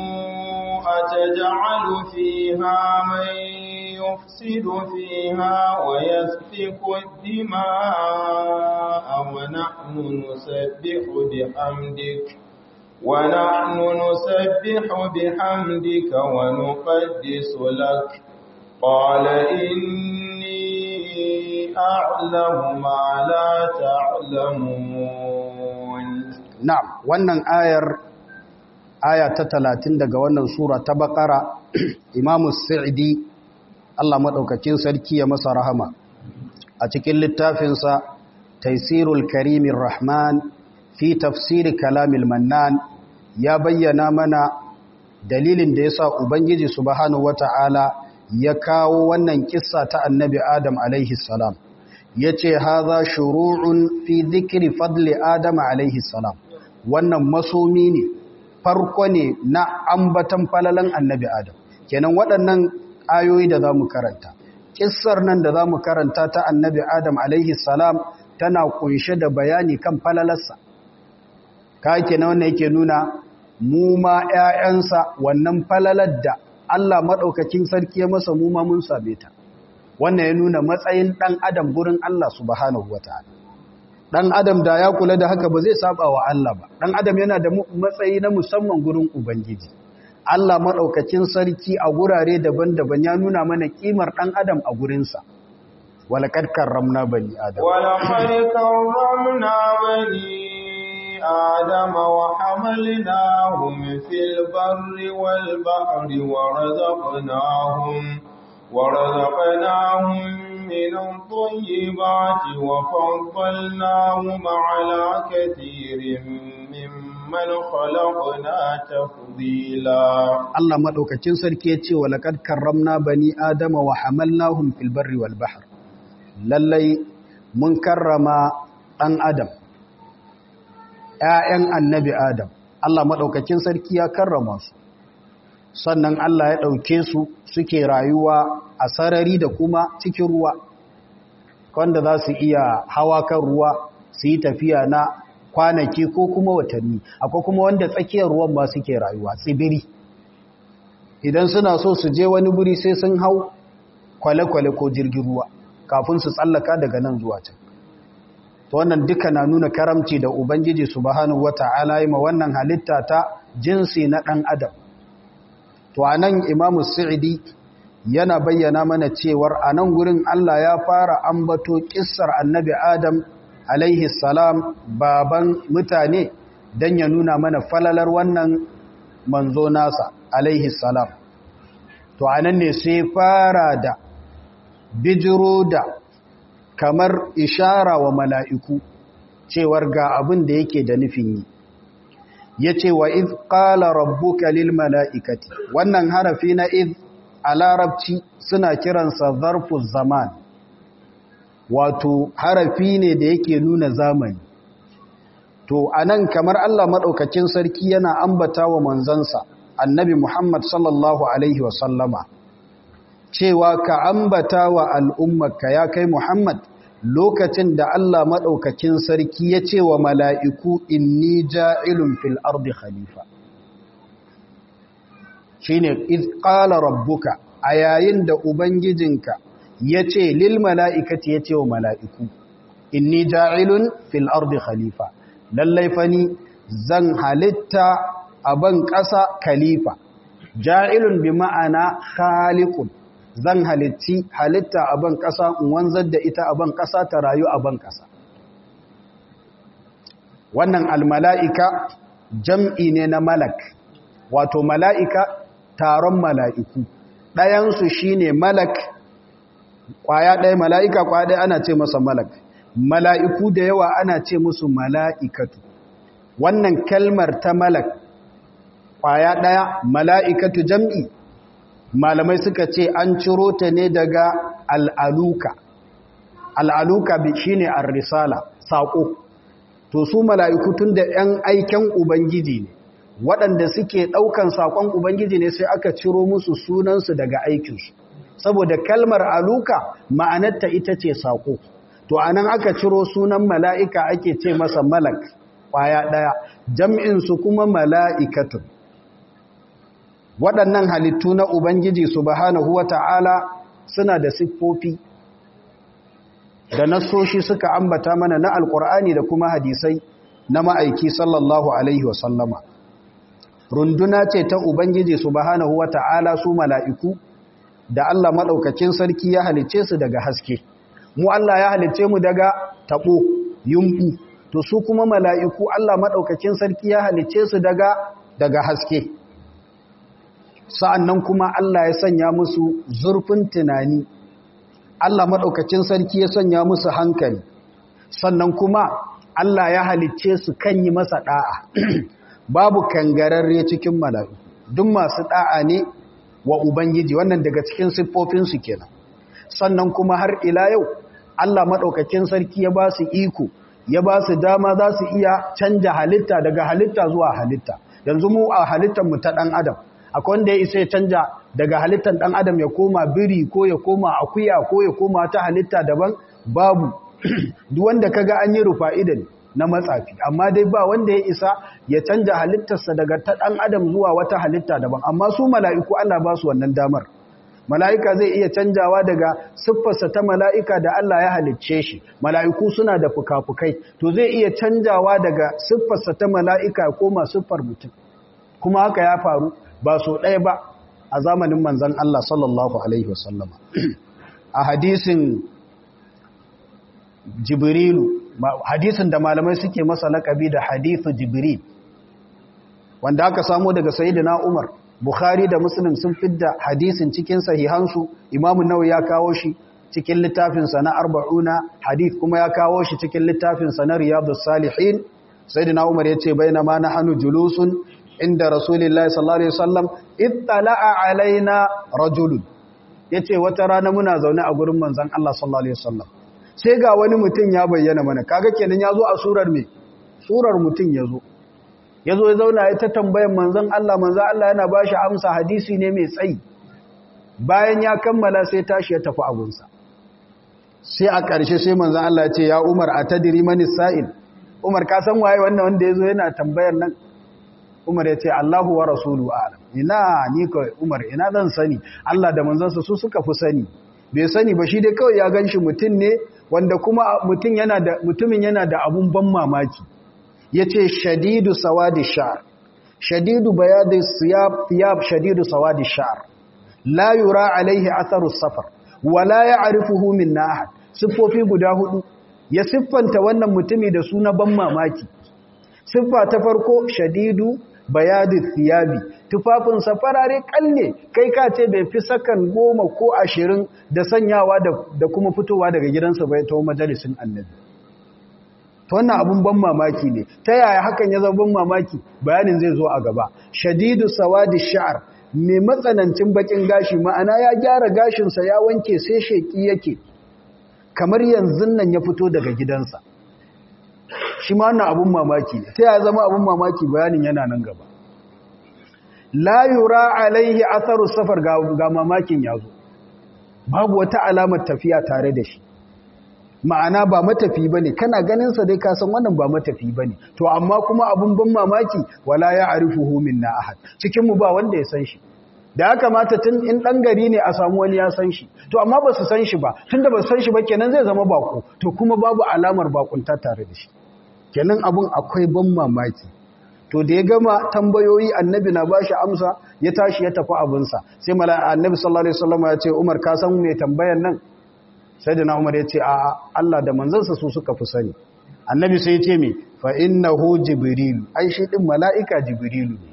أتجعل فيها من يفسد فيها ويسفك الدماء ونحن نسبح بحمدك ونحن نسبح بحمدك ونقدس لك قال إني أعلم ما لا تعلمون na'am wannan ayar aya ta talatin daga wannan sura ta bakara imamu sa'idi Allah maɗaukakin sarki ya masa rahama a cikin littafinsa taisirul karimin rahman fi tafsiri kalamil mannan ya bayyana mana dalilin da ya sa ubangiji subhanahu wata'ala ya kawo wannan kissa ta annabi adam alaihi salam ya ce haza shuru'un fi zikiri fadli adam alaihi salam wannan masomi ne farko ne na ambatan falalan annabi adam kenan waɗannan ayoyi da za mu karanta kissar nan da za mu karanta ta annabi adam alaihi salam tana kunshe da bayani kan falalarsa ka kenan wannan yake nuna mu ma 'ya'yansa wannan falalar da Allah maɗaukakin sarki ya masa mu ma mun same ta wannan ya nuna matsayin ɗan adam gurin Allah subhanahu wata'ala dan adam da ya kula da haka ba zai saba wa Allah ba dan adam yana da matsayi na musamman gurin ubangiji Allah madaukakin sarki a gurare daban-daban ya nuna mana kimar dan adam a gurinsa walaqad karramna bani adam ولقد كرمنا بني آدم وحملناهم في البر والبحر ورزقناهم ورزقناهم من الطيبات وفضلناهم على كثير ممن خلقنا تفضيلا Allah madaukakin sarki ya ce walaqad karramna bani adama wa hamalnahum fil barri wal bahr lallai mun karrama dan adam ƴaƴan annabi adam Allah madaukakin sarki ya karrama su sannan Allah ya ɗauke su suke rayuwa a sarari da kuma cikin ruwa wanda za su iya hawa kan ruwa su yi tafiya na kwanaki ko kuma watanni akwai kuma wanda tsakiyar ruwan ba suke rayuwa tsibiri idan suna so su je wani guri sai sun hau kwale-kwale ko jirgin ruwa kafin su tsallaka daga nan zuwa can to wannan duka na nuna karamci da ubangiji subhanahu wata'ala yi ma wannan halitta ta jinsi na ɗan adam to anan imamu sa'idi yana bayyana mana cewar a nan gurin Allah ya fara ambato kissar annabi Adam alaihi salam baban mutane don ya nuna mana falalar wannan manzo nasa alaihi salam to a nan ne sai fara da bijiro da kamar ishara wa mala'iku cewar ga abin da yake da nufin yi ya ce wa iz ƙala rabbuka lil mala'ikati wannan harafi na iz a larabci suna kiransa zarfu zaman wato harafi ne da yake nuna zamani to anan kamar Allah maɗaukacin sarki yana ambata wa manzansa annabi Muhammad sallallahu alaihi wasallama cewa ka ambata wa al'ummarka ya kai Muhammad lokacin da Allah maɗaukacin sarki ya ce wa mala'iku inni ja'ilun fil ardi khalifa shi ne ƙala rabbuka a yayin da Ubangijinka ya ce lil mala'ikati ya ce wa mala'iku inni ja'ilun fil ardi khalifa lallai fani zan halitta a ban ƙasa khalifa ja'ilun bi ma'ana khaliqun zan halitti halitta a ban ƙasa in wanzar da ita a ban ƙasa ta rayu a ban ƙasa wannan almala'ika jam'i ne na malak wato mala'ika taron mala'iku ɗayansu shi ne malak ƙwaya ɗaya mala'ika ƙwaya ɗaya ana ce masa malak mala'iku da yawa ana ce musu mala'ikatu wannan kalmar ta malak ƙwaya ɗaya mala'ikatu jam'i malamai suka ce an ciro ta ne daga al'aluka al'aluka shi ne risala saƙo to su mala'iku tun da ‘yan aiken Ubangiji ne waɗanda suke ɗaukan saƙon Ubangiji ne sai aka ciro musu sunansu daga aikinsu saboda kalmar aluka ma'anarta ita ce saƙo to a nan aka ciro sunan mala'ika ake ce masa malak ƙwaya ɗaya jam'insu kuma mala'ikatun waɗannan halittu na Ubangiji subhanahu wa ta'ala suna da siffofi da nassoshi suka ambata mana na alkur'ani da kuma hadisai na ma'aiki sallallahu alaihi wasallama runduna ce ta ubangiji subhanahu wata'ala su mala'iku da Allah maɗaukakin sarki ya halice su daga haske mu Allah ya halice mu daga taɓo yumɓu to su kuma mala'iku Allah maɗaukakin sarki ya halice su daga daga haske sa'annan kuma Allah ya sanya musu zurfin tunani Allah maɗaukacin sarki ya sanya musu hankali sannan kuma Allah ya halicce su kan yi masa ɗa'a babu kangararre cikin mala'iku duk masu ɗa'a ne wa Ubangiji wannan daga cikin siffofinsu kenan sannan kuma har ila yau Allah maɗaukacin sarki ya ba su iko ya ba su dama za su iya canja halitta daga halitta zuwa halitta yanzu mu a halittar mu ta ɗan adam akwai wanda ya isa ya canja daga halittar ɗan adam ya koma biri ko ya koma akuya ko ya koma ta halitta daban babu duk wanda kaga an yi rufa'i da na matsafi amma dai ba wanda ya isa ya canja halittarsa daga ta ɗan adam zuwa wata halitta daban amma su mala'iku Allah ba su wannan damar mala'ika zai iya canjawa daga siffarsa ta mala'ika da Allah ya halicce shi mala'iku suna da fuka-fukai to zai iya canjawa daga siffarsa ta mala'ika ya koma siffar mutum kuma haka ya faru ba so ɗaya ba a zamanin manzan Allah sallallahu Alaihi wasallama a hadisin jibrilu hadisin da malamai suke masa laƙabi da hadithu jibril wanda aka samo daga sayidina umar bukhari da muslim sun fidda hadisin cikin sahihansu imamu nawawi ya kawo shi cikin littafinsa na arba'una hadith kuma ya kawo shi cikin littafinsa na riyadus salihin sayidina umar ya ce bainama nahnu julusun inda rasulillahi sallallahu alaihi wasallam ittala'a alaina rajulun yace wata rana muna zaune a gurin manzon Allah sallallahu alaihi wasallam sai ga wani mutum ya bayyana mana kaga kenan yazo a surar me surar mutum yazo yazo ya zauna ya ta tambayan manzon Allah manzon Allah yana bashi amsa hadisi ne mai tsayi bayan ya kammala sai tashi ya tafi abunsa sai a ƙarshe sai manzon Allah ya ce ya Umar atadri manis sa'il Umar ka san waye wannan wanda yazo yana tambayar nan Umar ya ce Allahu wa rasulu a'lam ina ni ka Umar ina zan sani Allah da manzansa su suka fi sani bai sani ba shi dai kawai ya ganshi mutum ne wanda kuma mutum yana da mutumin yana da abun ban mamaki yace shadidu sawadi sha'r shadidu bayadi siyab thiyab shadidu sawadi sha'r la yura alaihi atharu safar wala ya'rifuhu minna ahad siffofi guda hudu ya siffanta wannan mutumi da suna ban mamaki siffa ta farko shadidu bayadi thiyabi tufafinsa farare kalle kai ka ce bai fi sakan goma ko ashirin da sanyawa da kuma fitowa daga gidansa bai ta majalisin annabi ta wannan abun ban mamaki ne ta yaya hakan ya zama ban mamaki bayanin zai zo a gaba shadidu sawadi sha'ar mai matsanancin bakin gashi ma'ana ya gyara gashinsa ya wanke sai sheki yake kamar yanzu nan ya fito daga gidansa shi ma wannan abun mamaki ne ta ya zama abun mamaki bayanin yana nan gaba la yura alaihi atharu safar ga mamakin yazo babu wata alamar tafiya tare da shi ma'ana ba matafi bane kana ganin sa dai ka san wannan ba matafi bane to amma kuma abun ban mamaki wala ya arifuhu minna ahad cikin mu ba wanda ya san shi da ya kamata tun in dan gari ne a samu wani ya san shi to amma ba su san shi ba tunda ba su san shi ba kenan zai zama bako to kuma babu alamar bakunta tare da shi kenan abun akwai ban mamaki to da ya gama tambayoyi annabi na bashi amsa ya tashi ya tafi abinsa sai mala'ika annabi sallallahu alaihi wasallam ya ce Umar ka san me tambayan nan sai da na Umar ya ce a Allah da manzansa su suka fi sani annabi sai ya ce me fa innahu jibril ai shi din mala'ika jibrilu ne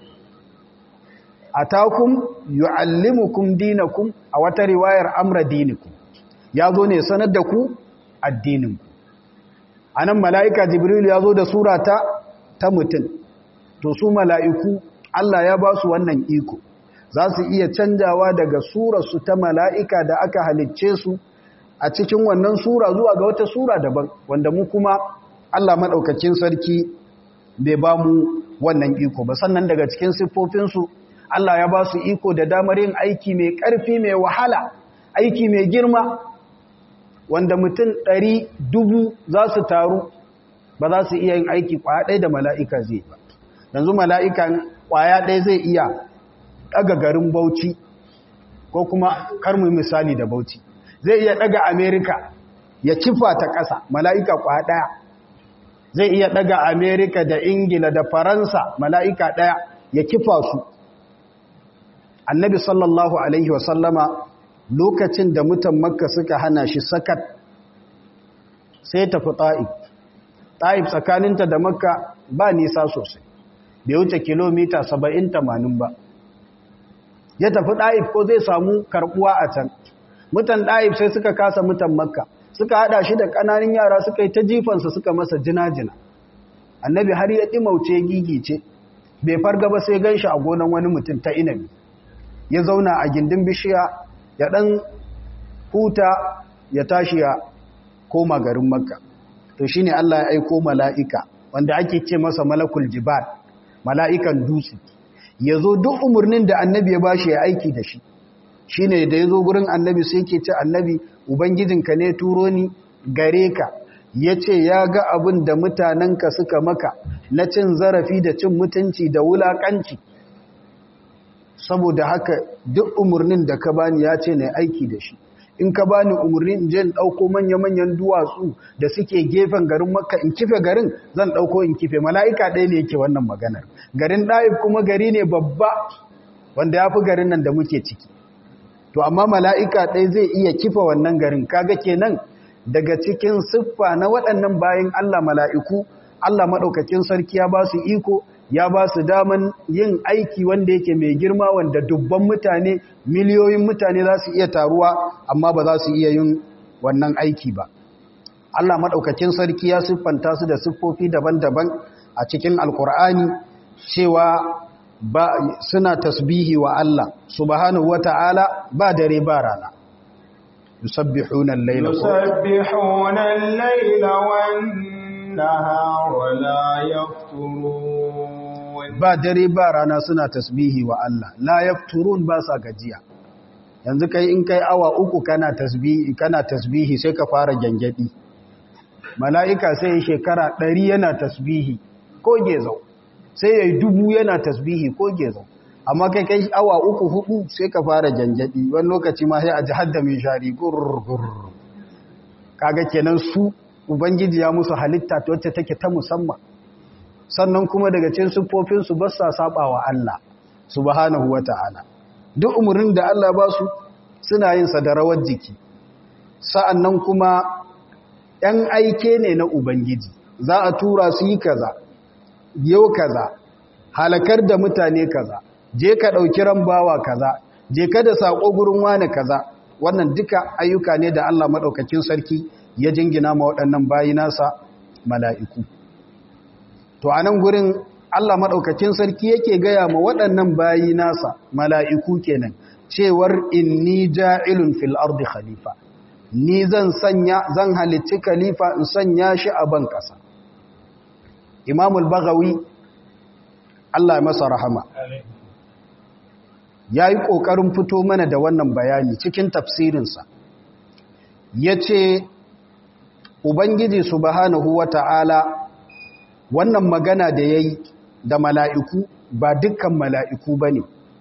atakum yuallimukum dinakum a wata riwayar amra dinikum ya zo ne sanar da ku addinin ku anan mala'ika jibrilu ya zo da surata ta mutum to su mala'iku Allah ya ba su wannan iko za su iya canjawa daga surarsu ta mala'ika da aka halicce su a cikin wannan sura zuwa ga wata sura daban wanda mu kuma Allah maɗaukakin sarki bai ba mu wannan iko ba sannan daga cikin siffofinsu Allah ya ba su iko da damar yin aiki mai ƙarfi mai wahala aiki mai girma wanda mutum ɗari dubu za su taru ba za su iya yin aiki ƙwaya ɗaya da mala'ika zai ba yanzu mala'ikan ƙwaya ɗaya zai iya ɗaga garin bauchi ko kuma karmu misali da bauchi zai iya ɗaga amerika ya kifa ta ƙasa mala'ika ƙwaya ɗaya zai iya ɗaga amerika da ingila da faransa mala'ika ɗaya ya kifa su annabi sallallahu alaihi wasallama lokacin da mutan makka suka hana shi sakat sai tafi ta'ib ta'ib tsakaninta da makka ba nisa sosai bai wuce kilomita 70-80 ba ya tafi ɗa'ib ko zai samu karɓuwa a can mutan ɗa'ib sai suka kasa mutan makka suka haɗa shi da ƙananin yara suka yi ta jifansa suka masa jina-jina annabi har ya ɗimauce gigice bai farga ba sai gan shi a gonan wani mutum ta inabi ya zauna a gindin bishiya ya ɗan huta ya tashi ya koma garin makka to shi ne Allah ya aiko mala'ika wanda ake ce masa malakul jibal mala'ikan dutse ya zo duk umarnin da annabi ya bashi ya aiki da shi shi ne da ya zo gurin annabi sai ke ce annabi ubangijinka ne turo ni gare ka ya ce ya ga abin da mutanenka suka maka na cin zarafi da cin mutunci da wulaƙanci saboda haka duk umarnin da ka bani ya ce na aiki da shi in ka bani umarni in je in ɗauko manya-manyan duwatsu da suke gefen garin makka in kife garin zan ɗauko in kife mala'ika ɗaya ne yake wannan maganar garin ɗa'ib kuma gari ne babba wanda ya fi garin nan da muke ciki to amma mala'ika ɗaya zai iya kifa wannan garin kaga kenan daga cikin siffa na waɗannan bayan allah mala'iku allah maɗaukakin sarki ya ba su iko ya ba su daman yin aiki wanda yake mai girma wanda dubban mutane miliyoyin mutane za su iya taruwa amma ba za su iya yin wannan aiki ba Allah maɗaukakin sarki ya siffanta su da siffofi daban-daban a cikin alkur'ani cewa ba suna tasbihi wa Allah subhanahu wata'ala ba dare ba rana yusabbihuna al-laila yusabbihuna al-laila wan-nahara la yafturun ba dare ba rana suna tasbihi wa Allah la yafturun ba sa gajiya yanzu kai in kai awa uku kana tasbihi kana tasbihi sai ka fara gangadi mala'ika sai shekara ɗari yana tasbihi ko gezau sai yayi dubu yana tasbihi ko gezau amma kai kai awa uku hudu sai ka fara gangadi wani lokaci ma sai a ji hadda mai shari gurgur kaga kenan su ubangiji ya musu halitta wacce take ta musamman sannan kuma daga cikin siffofinsu ba sa saba wa Allah subhanahu wata'ala duk umarnin da Allah ba su suna yin sa da rawar jiki sa'annan kuma ‘yan aike ne na Ubangiji za a tura su yi kaza yau kaza halakar da mutane kaza je ka ɗauki rambawa kaza je ka da saƙo gurin wane kaza wannan duka ayyuka ne da Allah maɗaukakin sarki ya jingina ma waɗannan bayi nasa mala'iku to a nan gurin Allah maɗaukakin sarki yake gaya ma waɗannan bayi nasa mala'iku kenan cewar inni ja'ilun fil ardi khalifa ni zan sanya zan halicci khalifa in sanya shi a ban ƙasa imamul bagawi Allah masa rahama ya yi ƙoƙarin fito mana da wannan bayani cikin tafsirinsa ya ce ubangiji subhanahu wa ta'ala wannan magana da ya yi da mala'iku ba dukkan mala'iku ba ne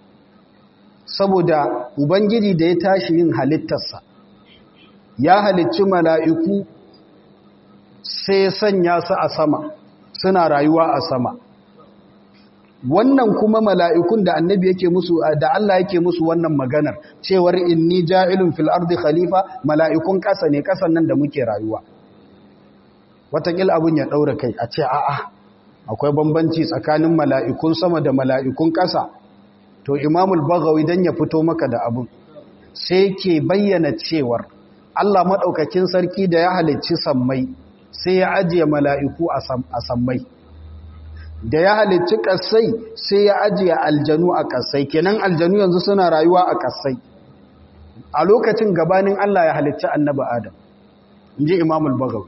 saboda ubangiji da ya tashi yin halittarsa ya halicci mala'iku sai sanya su a sama suna rayuwa a sama wannan kuma mala'ikun da annabi yake musu da Allah yake musu wannan maganar cewar inni ja'ilun fil ardi khalifa mala'ikun ƙasa ne ƙasan nan da muke rayuwa watakil abin ya ɗaura kai a ce a'a akwai bambanci tsakanin mala'ikun sama da mala'ikun ƙasa to imamul bagawi don ya fito maka da abin sai ke bayyana cewar Allah maɗaukakin sarki da ya halicci sammai sai ya ajiye mala'iku a sammai da ya halicci ƙasai sai ya ajiye aljanu a ƙasai kenan aljanu yanzu suna rayuwa a ƙasai a lokacin gabanin Allah ya halicci annaba Adam in ji imamul bagawi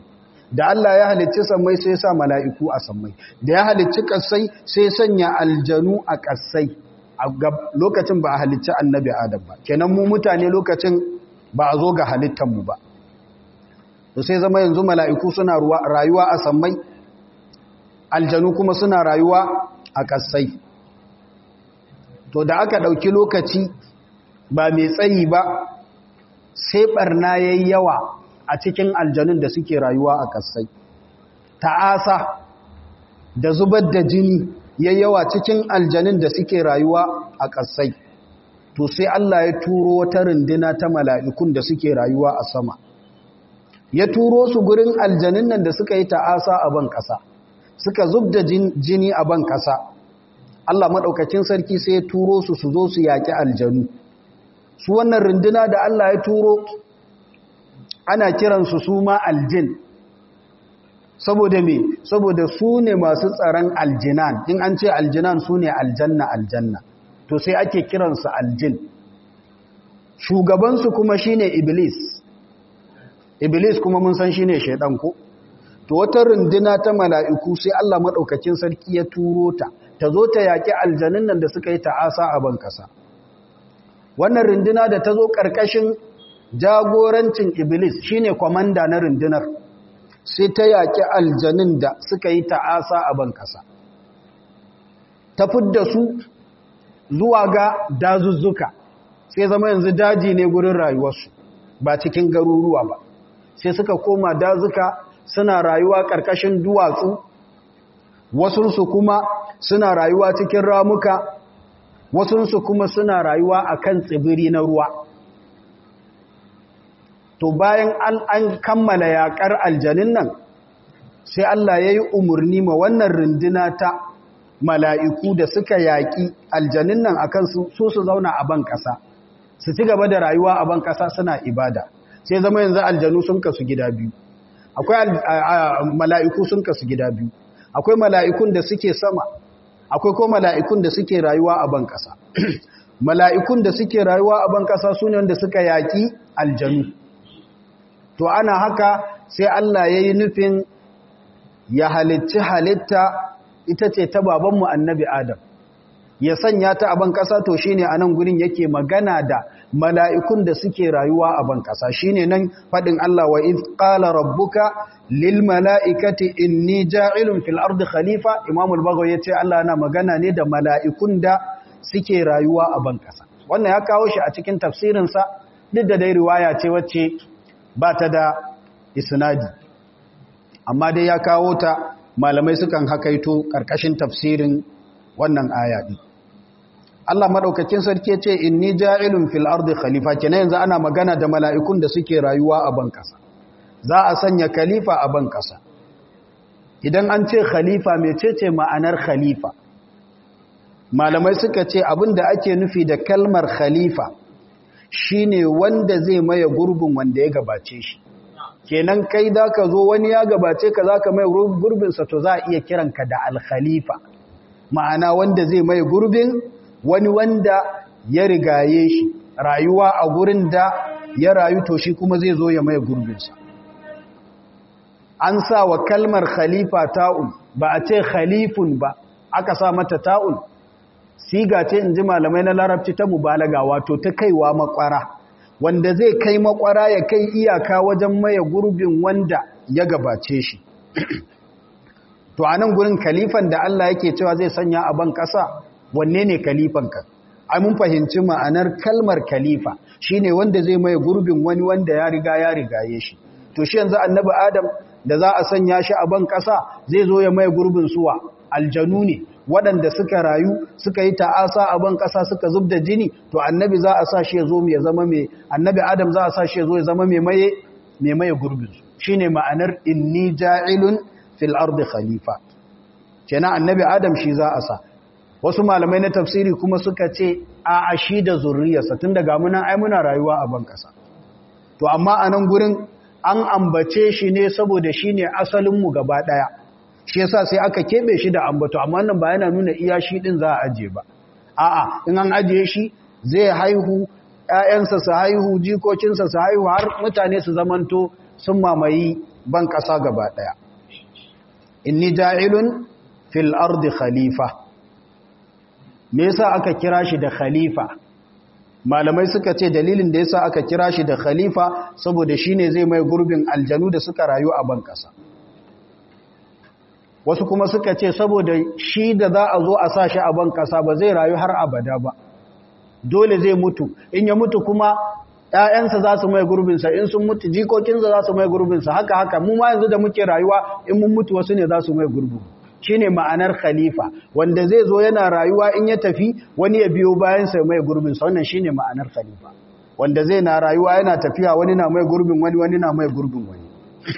da Allah ya halicci sammai sai ya sa mala'iku a sammai da ya halicci ƙasai sai sanya aljanu a ƙasai a lokacin ba a halicci annabi adam ba kenan mu mutane lokacin ba a zo ga halittanmu ba to sai zama yanzu mala'iku suna rayuwa a sammai aljanu kuma suna rayuwa a ƙasai to da aka ɗauki lokaci ba mai tsayi ba sai ɓarna ya yi yawa a cikin aljanun da suke rayuwa a ƙasai ta'asa da zubar da jini ya yawa cikin aljanun da suke rayuwa a ƙasai to sai Allah ya turo wata runduna ta mala'ikun da suke rayuwa a sama ya turo su gurin aljanun nan da suka yi ta'asa a ban ƙasa suka zub da jini a ban ƙasa Allah maɗaukacin sarki sai ya turo su su zo su yaƙi aljanu su wannan runduna da Allah ya turo ana kiransu su ma aljin saboda me saboda su ne masu tsaron aljinan in an ce aljinan su ne aljanna aljanna to sai ake kiransu aljin shugabansu kuma shine iblis iblis kuma mun san shine shaidan ko to wata runduna ta mala'iku sai Allah madaukakin sarki ya turo ta ta zo ta yaki aljanin nan da suka yi ta'asa a ban kasa wannan runduna da ta zo karkashin jagorancin iblis shine kwamanda na rundunar sai ta yaƙi aljanin da suka yi ta'asa a ban ƙasa ta fidda su zuwa ga dazuzzuka sai zama yanzu daji ne gurin rayuwarsu ba cikin garuruwa ba sai suka koma dazuka suna rayuwa ƙarƙashin duwatsu wasunsu kuma suna rayuwa cikin ramuka wasunsu kuma suna rayuwa a kan tsibiri na ruwa to bayan an kammala yaƙar aljanin nan sai Allah ya yi umarni ma wannan runduna ta mala'iku da suka yaƙi aljanin nan akan su su zauna a ban ƙasa su ci gaba da rayuwa a ban ƙasa suna ibada sai zama yanzu aljanu sun kasu gida biyu akwai mala'iku sun kasu gida biyu akwai mala'ikun da suke sama akwai ko mala'ikun da suke rayuwa a ban ƙasa mala'ikun da suke rayuwa a ban ƙasa su ne wanda suka yaƙi aljanu to ana haka sai Allah ya yi nufin ya halicci halitta ita ce ta babanmu annabi Adam ya sanya ta a ban ƙasa to shine a nan gurin yake magana da mala'ikun da suke rayuwa a ban ƙasa shine nan faɗin Allah wa iz qala rabbuka lil mala'ikati inni ja'ilun fil ardi khalifa Imam al-Baghawi yace Allah yana magana ne da mala'ikun da suke rayuwa a ban ƙasa wannan ya kawo shi a cikin tafsirinsa duk da dai riwaya ce wacce ba ta da isnadi amma dai ya kawo ta malamai sukan hakaito ƙarƙashin tafsirin wannan aya ɗin Allah maɗaukakin sarki ce inni ja'ilun fil ardi khalifa kenan yanzu ana magana da mala'ikun da suke rayuwa a ban ƙasa za a sanya khalifa a ban ƙasa idan an ce khalifa mecece ma'anar khalifa malamai suka ce abin da ake nufi da kalmar khalifa shine wanda zai maye gurbin wanda ya gabace shi kenan kai da ka zo wani ya gabace ka za ka maye gurbinsa to za a iya kiranka da alkhalifa ma'ana wanda zai maye gurbin wani wanda ya rigaye shi rayuwa a gurin da ya rayu to shi kuma zai zo ya maye gurbinsa an sa wa kalmar khalifa ta'un ba a ce khalifun ba aka sa mata ta'un siga ce in ji malamai na larabci ta mubalaga wato ta kaiwa makwara wanda zai kai makwara ya kai iyaka wajen maye gurbin wanda ya gabace shi to a nan gurin kalifan da Allah yake cewa zai sanya a ban ƙasa wanne ne kalifanka ai mun fahimci ma'anar kalmar kalifa shine wanda zai maye gurbin wani wanda ya riga ya rigaye shi to shi yanzu annabi adam da za a sanya shi a ban ƙasa zai zo ya maye gurbin suwa aljanu ne waɗanda suka rayu suka yi ta'asa a ban ƙasa suka zub da jini to annabi za a sa shi ya zo ya zama mai annabi adam za a sa shi ya zo ya zama mai maye mai maye gurbin su shine ma'anar inni ja'ilun fil ardi khalifa kenan annabi adam shi za a sa wasu malamai na tafsiri kuma suka ce a ashi da zurriyarsa tun daga munan ai muna rayuwa a ban ƙasa to amma a nan gurin an ambace shi ne saboda shine asalin mu gaba ɗaya shi yasa sai aka kebe shi da ambato amma nan ba yana nuna iya shi din za a aje ba a'a in an ajiye shi zai haihu ƴaƴansa su haihu jikokinsa su haihu har mutane su zamanto sun mamayi ban ƙasa gaba ɗaya inni ja'ilun fil ardi khalifa me yasa aka kira shi da khalifa malamai suka ce dalilin da yasa aka kira shi da khalifa saboda shine zai mai gurbin aljanu da suka rayu a ban ƙasa wasu kuma suka ce saboda shi da za a zo a sa shi a ban ƙasa ba zai rayu har abada ba dole zai mutu in ya mutu kuma ‘ya'yansa za su mai gurbinsa in sun mutu jikokinsa za su mai gurbinsa haka haka mu ma yanzu da muke rayuwa in mun mutu wasu ne za su mai gurbu shi ne ma'anar khalifa wanda zai zo yana rayuwa in ya tafi wani ya biyo bayansa mai gurbinsa wannan shi ne ma'anar khalifa wanda zai na rayuwa yana tafiya wani na mai gurbin wani wani na mai gurbin wani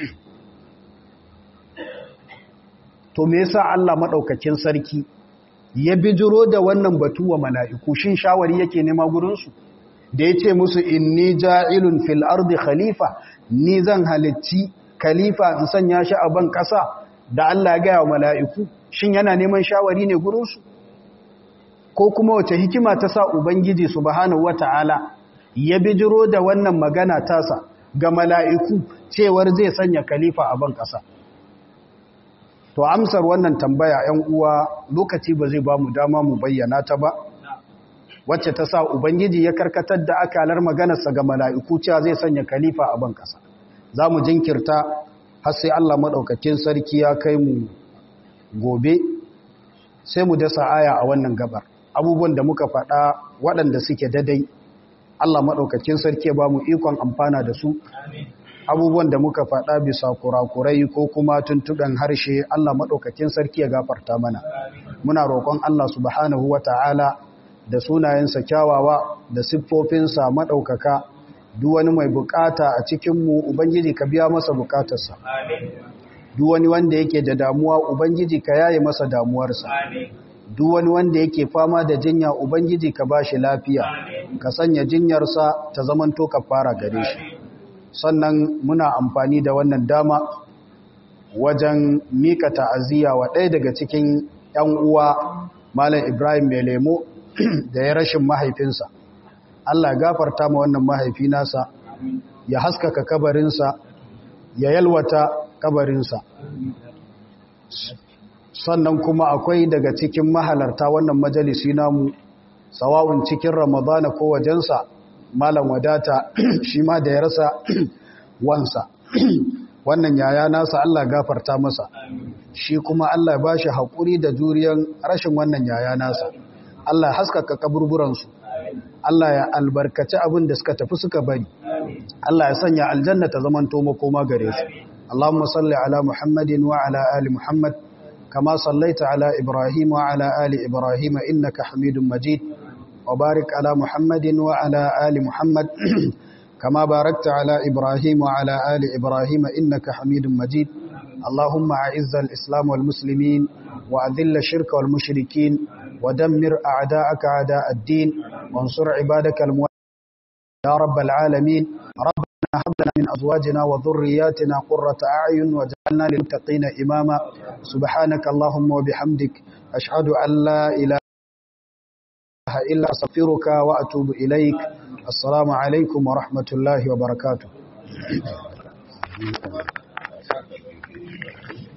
to me yasa Allah madaukakin sarki ya bijiro da wannan batu wa mala'iku shin shawari yake nema gurinsu da ya ce musu inni ja'ilun fil ardi khalifa ni zan halicci khalifa in sanya shi a ban ƙasa da Allah ya gaya wa mala'iku shin yana neman shawari ne gurinsu ko kuma wace hikima ta sa ubangiji subhanahu wata'ala ya bijiro da wannan magana tasa ga mala'iku cewar zai sanya khalifa a ban ƙasa to amsar wannan tambaya ‘yan uwa lokaci ba zai ba mu dama mu bayyana ta ba wacce ta sa ubangiji ya karkatar da akalar maganarsa ga mala'iku cewa zai sanya kalifa a ban ƙasa za mu jinkirta har sai Allah maɗaukakin sarki ya kai mu gobe sai mu dasa aya a wannan gabar abubuwan da muka faɗa waɗanda suke dadai Allah maɗaukakin sarki ya ba mu ikon amfana da su abubuwan da muka faɗa bisa kurakurai ko kuma tuntuɗen harshe Allah maɗaukakin sarki ya gafarta mana muna roƙon Allah subhanahu wa ta'ala da sunayensa kyawawa da siffofinsa maɗaukaka duk wani mai bukata a cikinmu ubangiji ka biya masa bukatarsa duk wani wanda yake da damuwa ubangiji ka yaye masa damuwarsa duk wani wanda yake fama da jinya ubangiji ka bashi lafiya ka sanya jinyarsa ta zamanto ka fara gare shi sannan muna amfani da wannan dama wajen mika ta'aziyya wa ɗaya daga cikin 'yan uwa malam ibrahim mai lemo da ya rashin mahaifinsa Allah gafarta ma wannan mahaifi nasa ya haskaka kabarinsa ya yalwata kabarinsa sannan kuma akwai daga cikin mahalarta wannan majalisi namu sawa'un cikin ramadana ko wajensa malam wadata shi ma da ya rasa wansa wannan yaya nasa Allah gafarta masa shi kuma Allah ba shi haƙuri da juriyan rashin wannan yaya nasa Allah haskaka kaburburansu Allah ya albarkaci abin da suka tafi suka bari Allah ya sanya aljanna ta zaman to makoma gare su Allahumma salli ala Muhammadin wa ala ali Muhammad kama sallaita ala Ibrahim wa ala ali Ibrahim innaka Hamidum Majid wa barik ala Muhammadin wa ala ali Muhammad kama barakta ala Ibrahim wa ala ali Ibrahim innaka Hamidum Majid اللهم أعز الإسلام والمسلمين وأذل الشرك والمشركين ودمر أعداءك أعداء الدين وانصر عبادك الموحدين يا رب العالمين ربنا هب لنا من أزواجنا وذرياتنا قرة أعين واجعلنا للمتقين إماما سبحانك اللهم وبحمدك أشهد أن لا إله إلا أستغفرك وأتوب إليك السلام عليكم ورحمة الله وبركاته